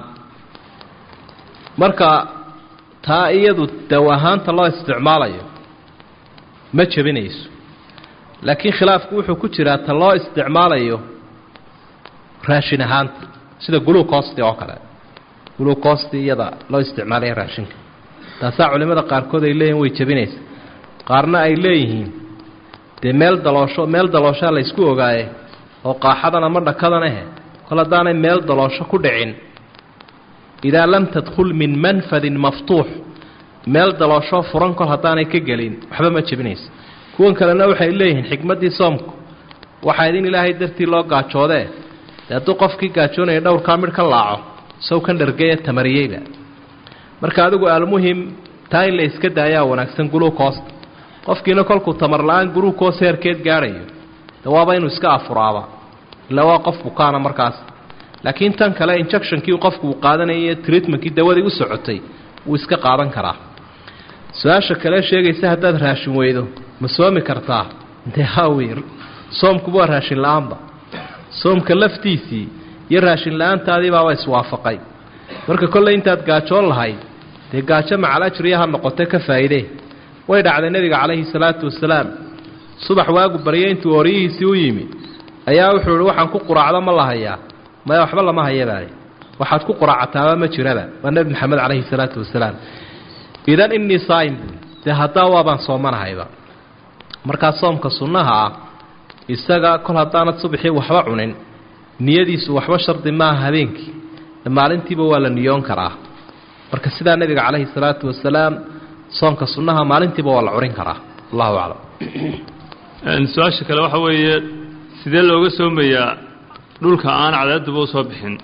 marka taa iyadu daw ahaanta loo isticmaalayo ma jebinayso laakiin khilaafku wuxuu ku jiraa ta loo isticmaalayo raashin ahaanta sida gulucosti oo kale gulucosti iyada loo isticmaalaya raashinka taasaa culimmada qaarkood ay leeyihin way jebinaysa qaarna ay leeyihiin dee meel daloosho meel dalooshaa la ysku ogaaye oo qaaxadan ama dhakadan ahe kol haddaanay meel daloosho ku dhicin idaa lam tadkhul min manfadin maftuux meel dalooshoo furan kol haddaanay ka gelin waxba ma jebinaysa kuwan kalena waxay leeyihiin xikmaddii soomku waxayd in ilaahay dartii loo gaajoodee dee hadduu qofkii gaajoonaya dhowrkaa midh ka laaco sow kan dhargeya tamariyeyba marka adigu almuhim taa in la iska daayaa wanaagsan guluucoosta qofkiina kolkuu tamar la-aan guluucoos heerkeed gaadhayo de waaba inuu iska afuraaba ilaa waa qof bukaana markaas laakiin tan kale injectionkii qofku uu qaadanayay treatmentkii dawadii u socotay wuu iska qaadan karaa su-aasha kale sheegaysa haddaad raashin weydo ma soomi kartaa dee hawi soomkuba waa raashin la-aanba soomka laftiisii iyo raashin la-aantaadii baaba iswaafaqay marka kolley intaad gaajoon lahayd dee gaajo macal ajriya ha noqote ka faa'iidee way dhacday nebiga calayhi salaatu wasalaam subax waagu barya intuu ooryihiisii u yimi ayaa wuxuu ihi waxaan ku quraacdo ma la hayaa maya waxba lama hayabaale waxaad ku quraacataaba ma jiraba waa nebi maxamed calayhi salaatu wasalaam idan innii saa'im buui dee haddaa waabaan soomanahayba markaa soomka sunnaha ah isaga kol haddaanad subaxii waxba cunin niyadiisu waxba shardi maaha habeenkii maalintiiba waa la niyoon karaa marka sidaa nebiga calayhi salaatu wasalaam soomka sunnaha maalintiiba waa la curin karaa allahu aclam su-aasha kale waxa weeye sidee looga soomayaa dhulka aan cadaaduba u soo bixin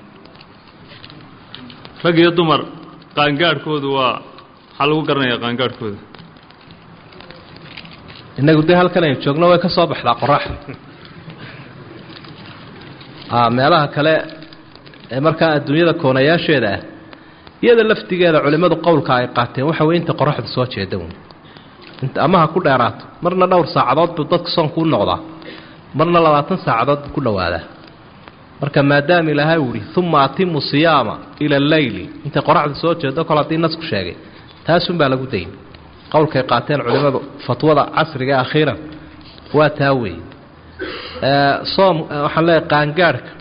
rag iyo dumar qaangaadhkoodu waa maxaa lagu garanayaa qaangaadhkooda innagu dee halkan aynu joogno way ka soo baxdaa qorax meelaha kale ee markaa adduunyada koonayaasheeda ah iyada laftigeeda culimmadu qowlka ay qaateen waxa weye inta qoraxdu soo jeeda wn inta ama ha ku dheeraato marna dhowr saacadood buu dadka soonku u noqdaa marna labaatan saacadood buu ku dhowaadaa marka maadaama ilaahay uu ihi uma atimu siyaama ila alleyli intay qoraxdu soo jeedo kol haddii nasku sheegay taasunbaa lagu dayn qowlkay qaateen culimmadu fatwada casriga ee akhiiran waa taa weeye soom waxaan leeyahay qaangaadhka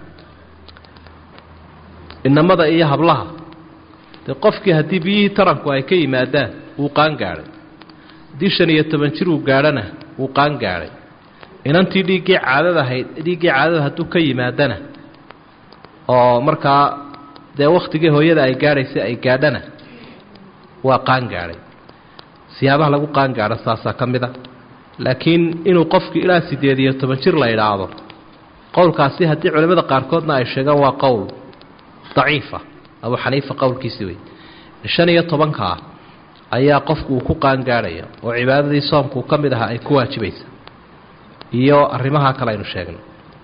inamada iyo hablaha dee qofkii haddii biyihii taranku ay ka yimaadaan wuu qaangaadhay haddii shan iyo toban jir uu gaadhana wuu qaangaadhay inantii dhiiggii caadada ahayd dhiiggii caadada hadduu ka yimaadana oo markaa dee wakhtigii hooyada ay gaadhaysay ay gaadhana waa qaangaadhay siyaabaha lagu qaangaadho saasaa ka mid a laakiin inuu qofkii ilaa siddeed iyo toban jir la idhaahdo qowlkaasi haddii culimmada qaarkoodna ay sheegaan waa qowl daciifa abu xaniifa qowlkiisi wey shan iyo tobankaa ayaa qofku uu ku qaangaadhaya oo cibaadadii soomkuu ka mid ahaa ay ku waajibaysa iyo arrimaha kale aynu sheegnay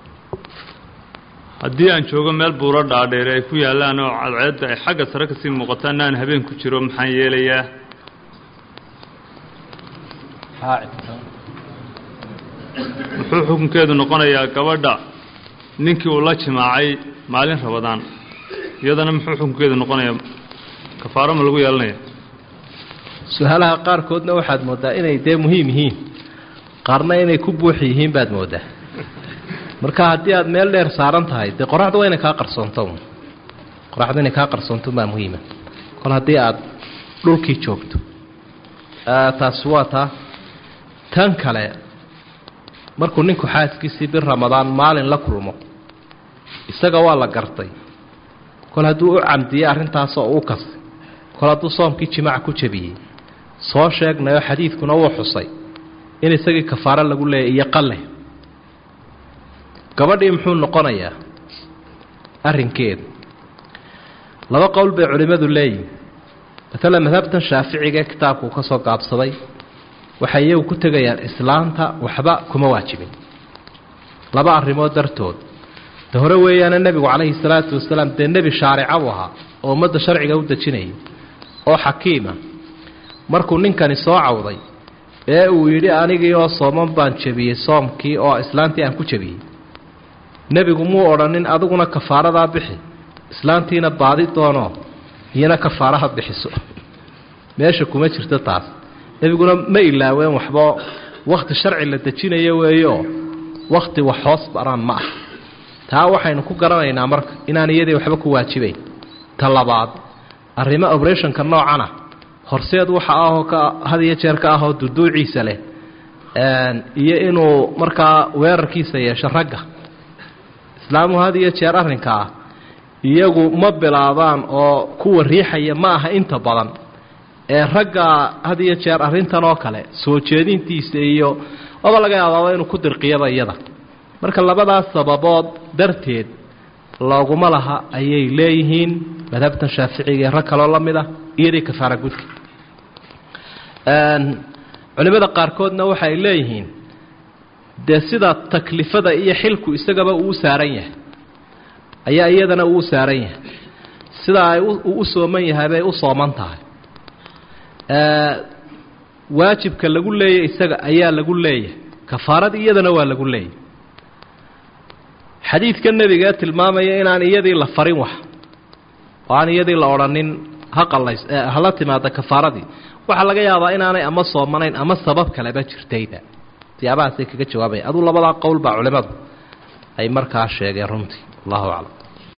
haddii aan joogo meel buuro dhaadheere ay ku yaallaan oo cadceedda ay xagga sare kasii muuqataan aan habeen ku jiro maxaan yeelayaa muxuu xukunkeedu noqonayaa gabadha ninkii uu la jimaacay maalin rabadaan iyadana muxuu xukunkeedu noqonayaa kafaaro ma lagu yeelanaya su-aalaha qaarkoodna waxaad mooddaa inay dee muhiim yihiin qaarna inay ku buuxi yihiin baad mooddaa marka haddii aad meel dheer saaran tahay dee qoraxdu waa inay kaa qarsoonto qoraxdu inay kaa qarsoonto baa muhiima kol haddii aad dhulkii joogto taasi waa taa tan kale markuu ninku xaaskiisii bir ramadaan maalin la kulmo isaga waa la gartay kol hadduu u camdiyey arrintaasoo uu kasay kol hadduu soomkii jimaac ku jebiyey soo sheegnayoo xadiidkuna wuu xusay in isagii kafaaro lagu leeyay iyo qalle gabadhii muxuu noqonayaa arrinkeedu laba qowl bay culimmadu leeyihin maalan madhabtan shaaficiga ee kitaabku ka soo gaabsaday waxay iyagu ku tegayaan islaanta waxba kuma waajibin laba arrimood dartood de hore weeyaana nebigu calayhi salaatu wasalaam dee nebi shaarica buu ahaa oo ummadda sharciga u dejinayay oo xakiima markuu ninkani soo cawday ee uu yidhi anigii oo sooman baan jebiyey soomkii oo islaantii aan ku jebiyey nebigu muu odhanin adiguna kafaaradaa bixi islaantiina baadi doono iyana kafaaraha bixiso meesha kuma jirto taas nebiguna ma ilaaween waxba wakhti sharci la dejinayo weeyo wakhti wax hoos baraan ma ah taa waxaynu ku garanaynaa marka inaan iyadii waxba ku waajibayn ta labaad arrimo operationka noocana horseed waxa ahoo ka had iyo jeer ka ahoo duduuciisa leh iyo inuu markaa weerarkiisa yeesho ragga islaamuhu had iyo jeer arrinkaa iyagu ma bilaabaan oo kuwa riixaya ma aha inta badan ee ragga had iyo jeer arrintan oo kale soo jeedintiisa iyo waba laga yaabaaba inuu ku dirqiyaba iyada marka labadaas sababood darteed looguma laha ayay leeyihiin madhabtan shaaficiga ee rag kaloo la mid ah iyadii kafaara gudka culimada qaarkoodna waxay leeyihiin dee sida taklifada iyo xilku isagaba uu u saaran yahay ayaa iyadana uu u saaran yahay sida ay uu u sooman yahay bay u sooman tahay waajibka lagu leeyahy isaga ayaa lagu leeyahay kafaarad iyadana waa lagu leeyahay xadiidka nebiga ee tilmaamaya inaan iyadii la farin wax oo aan iyadii la odhanin ha qalays hala timaada kafaaradii waxaa laga yaabaa inaanay ama soomanayn ama sabab kaleba jirtayda siyaabahaasay kaga jawaabaya aduu labadaa qowl baa culimmadu ay markaa sheegeen runtii allahu aclam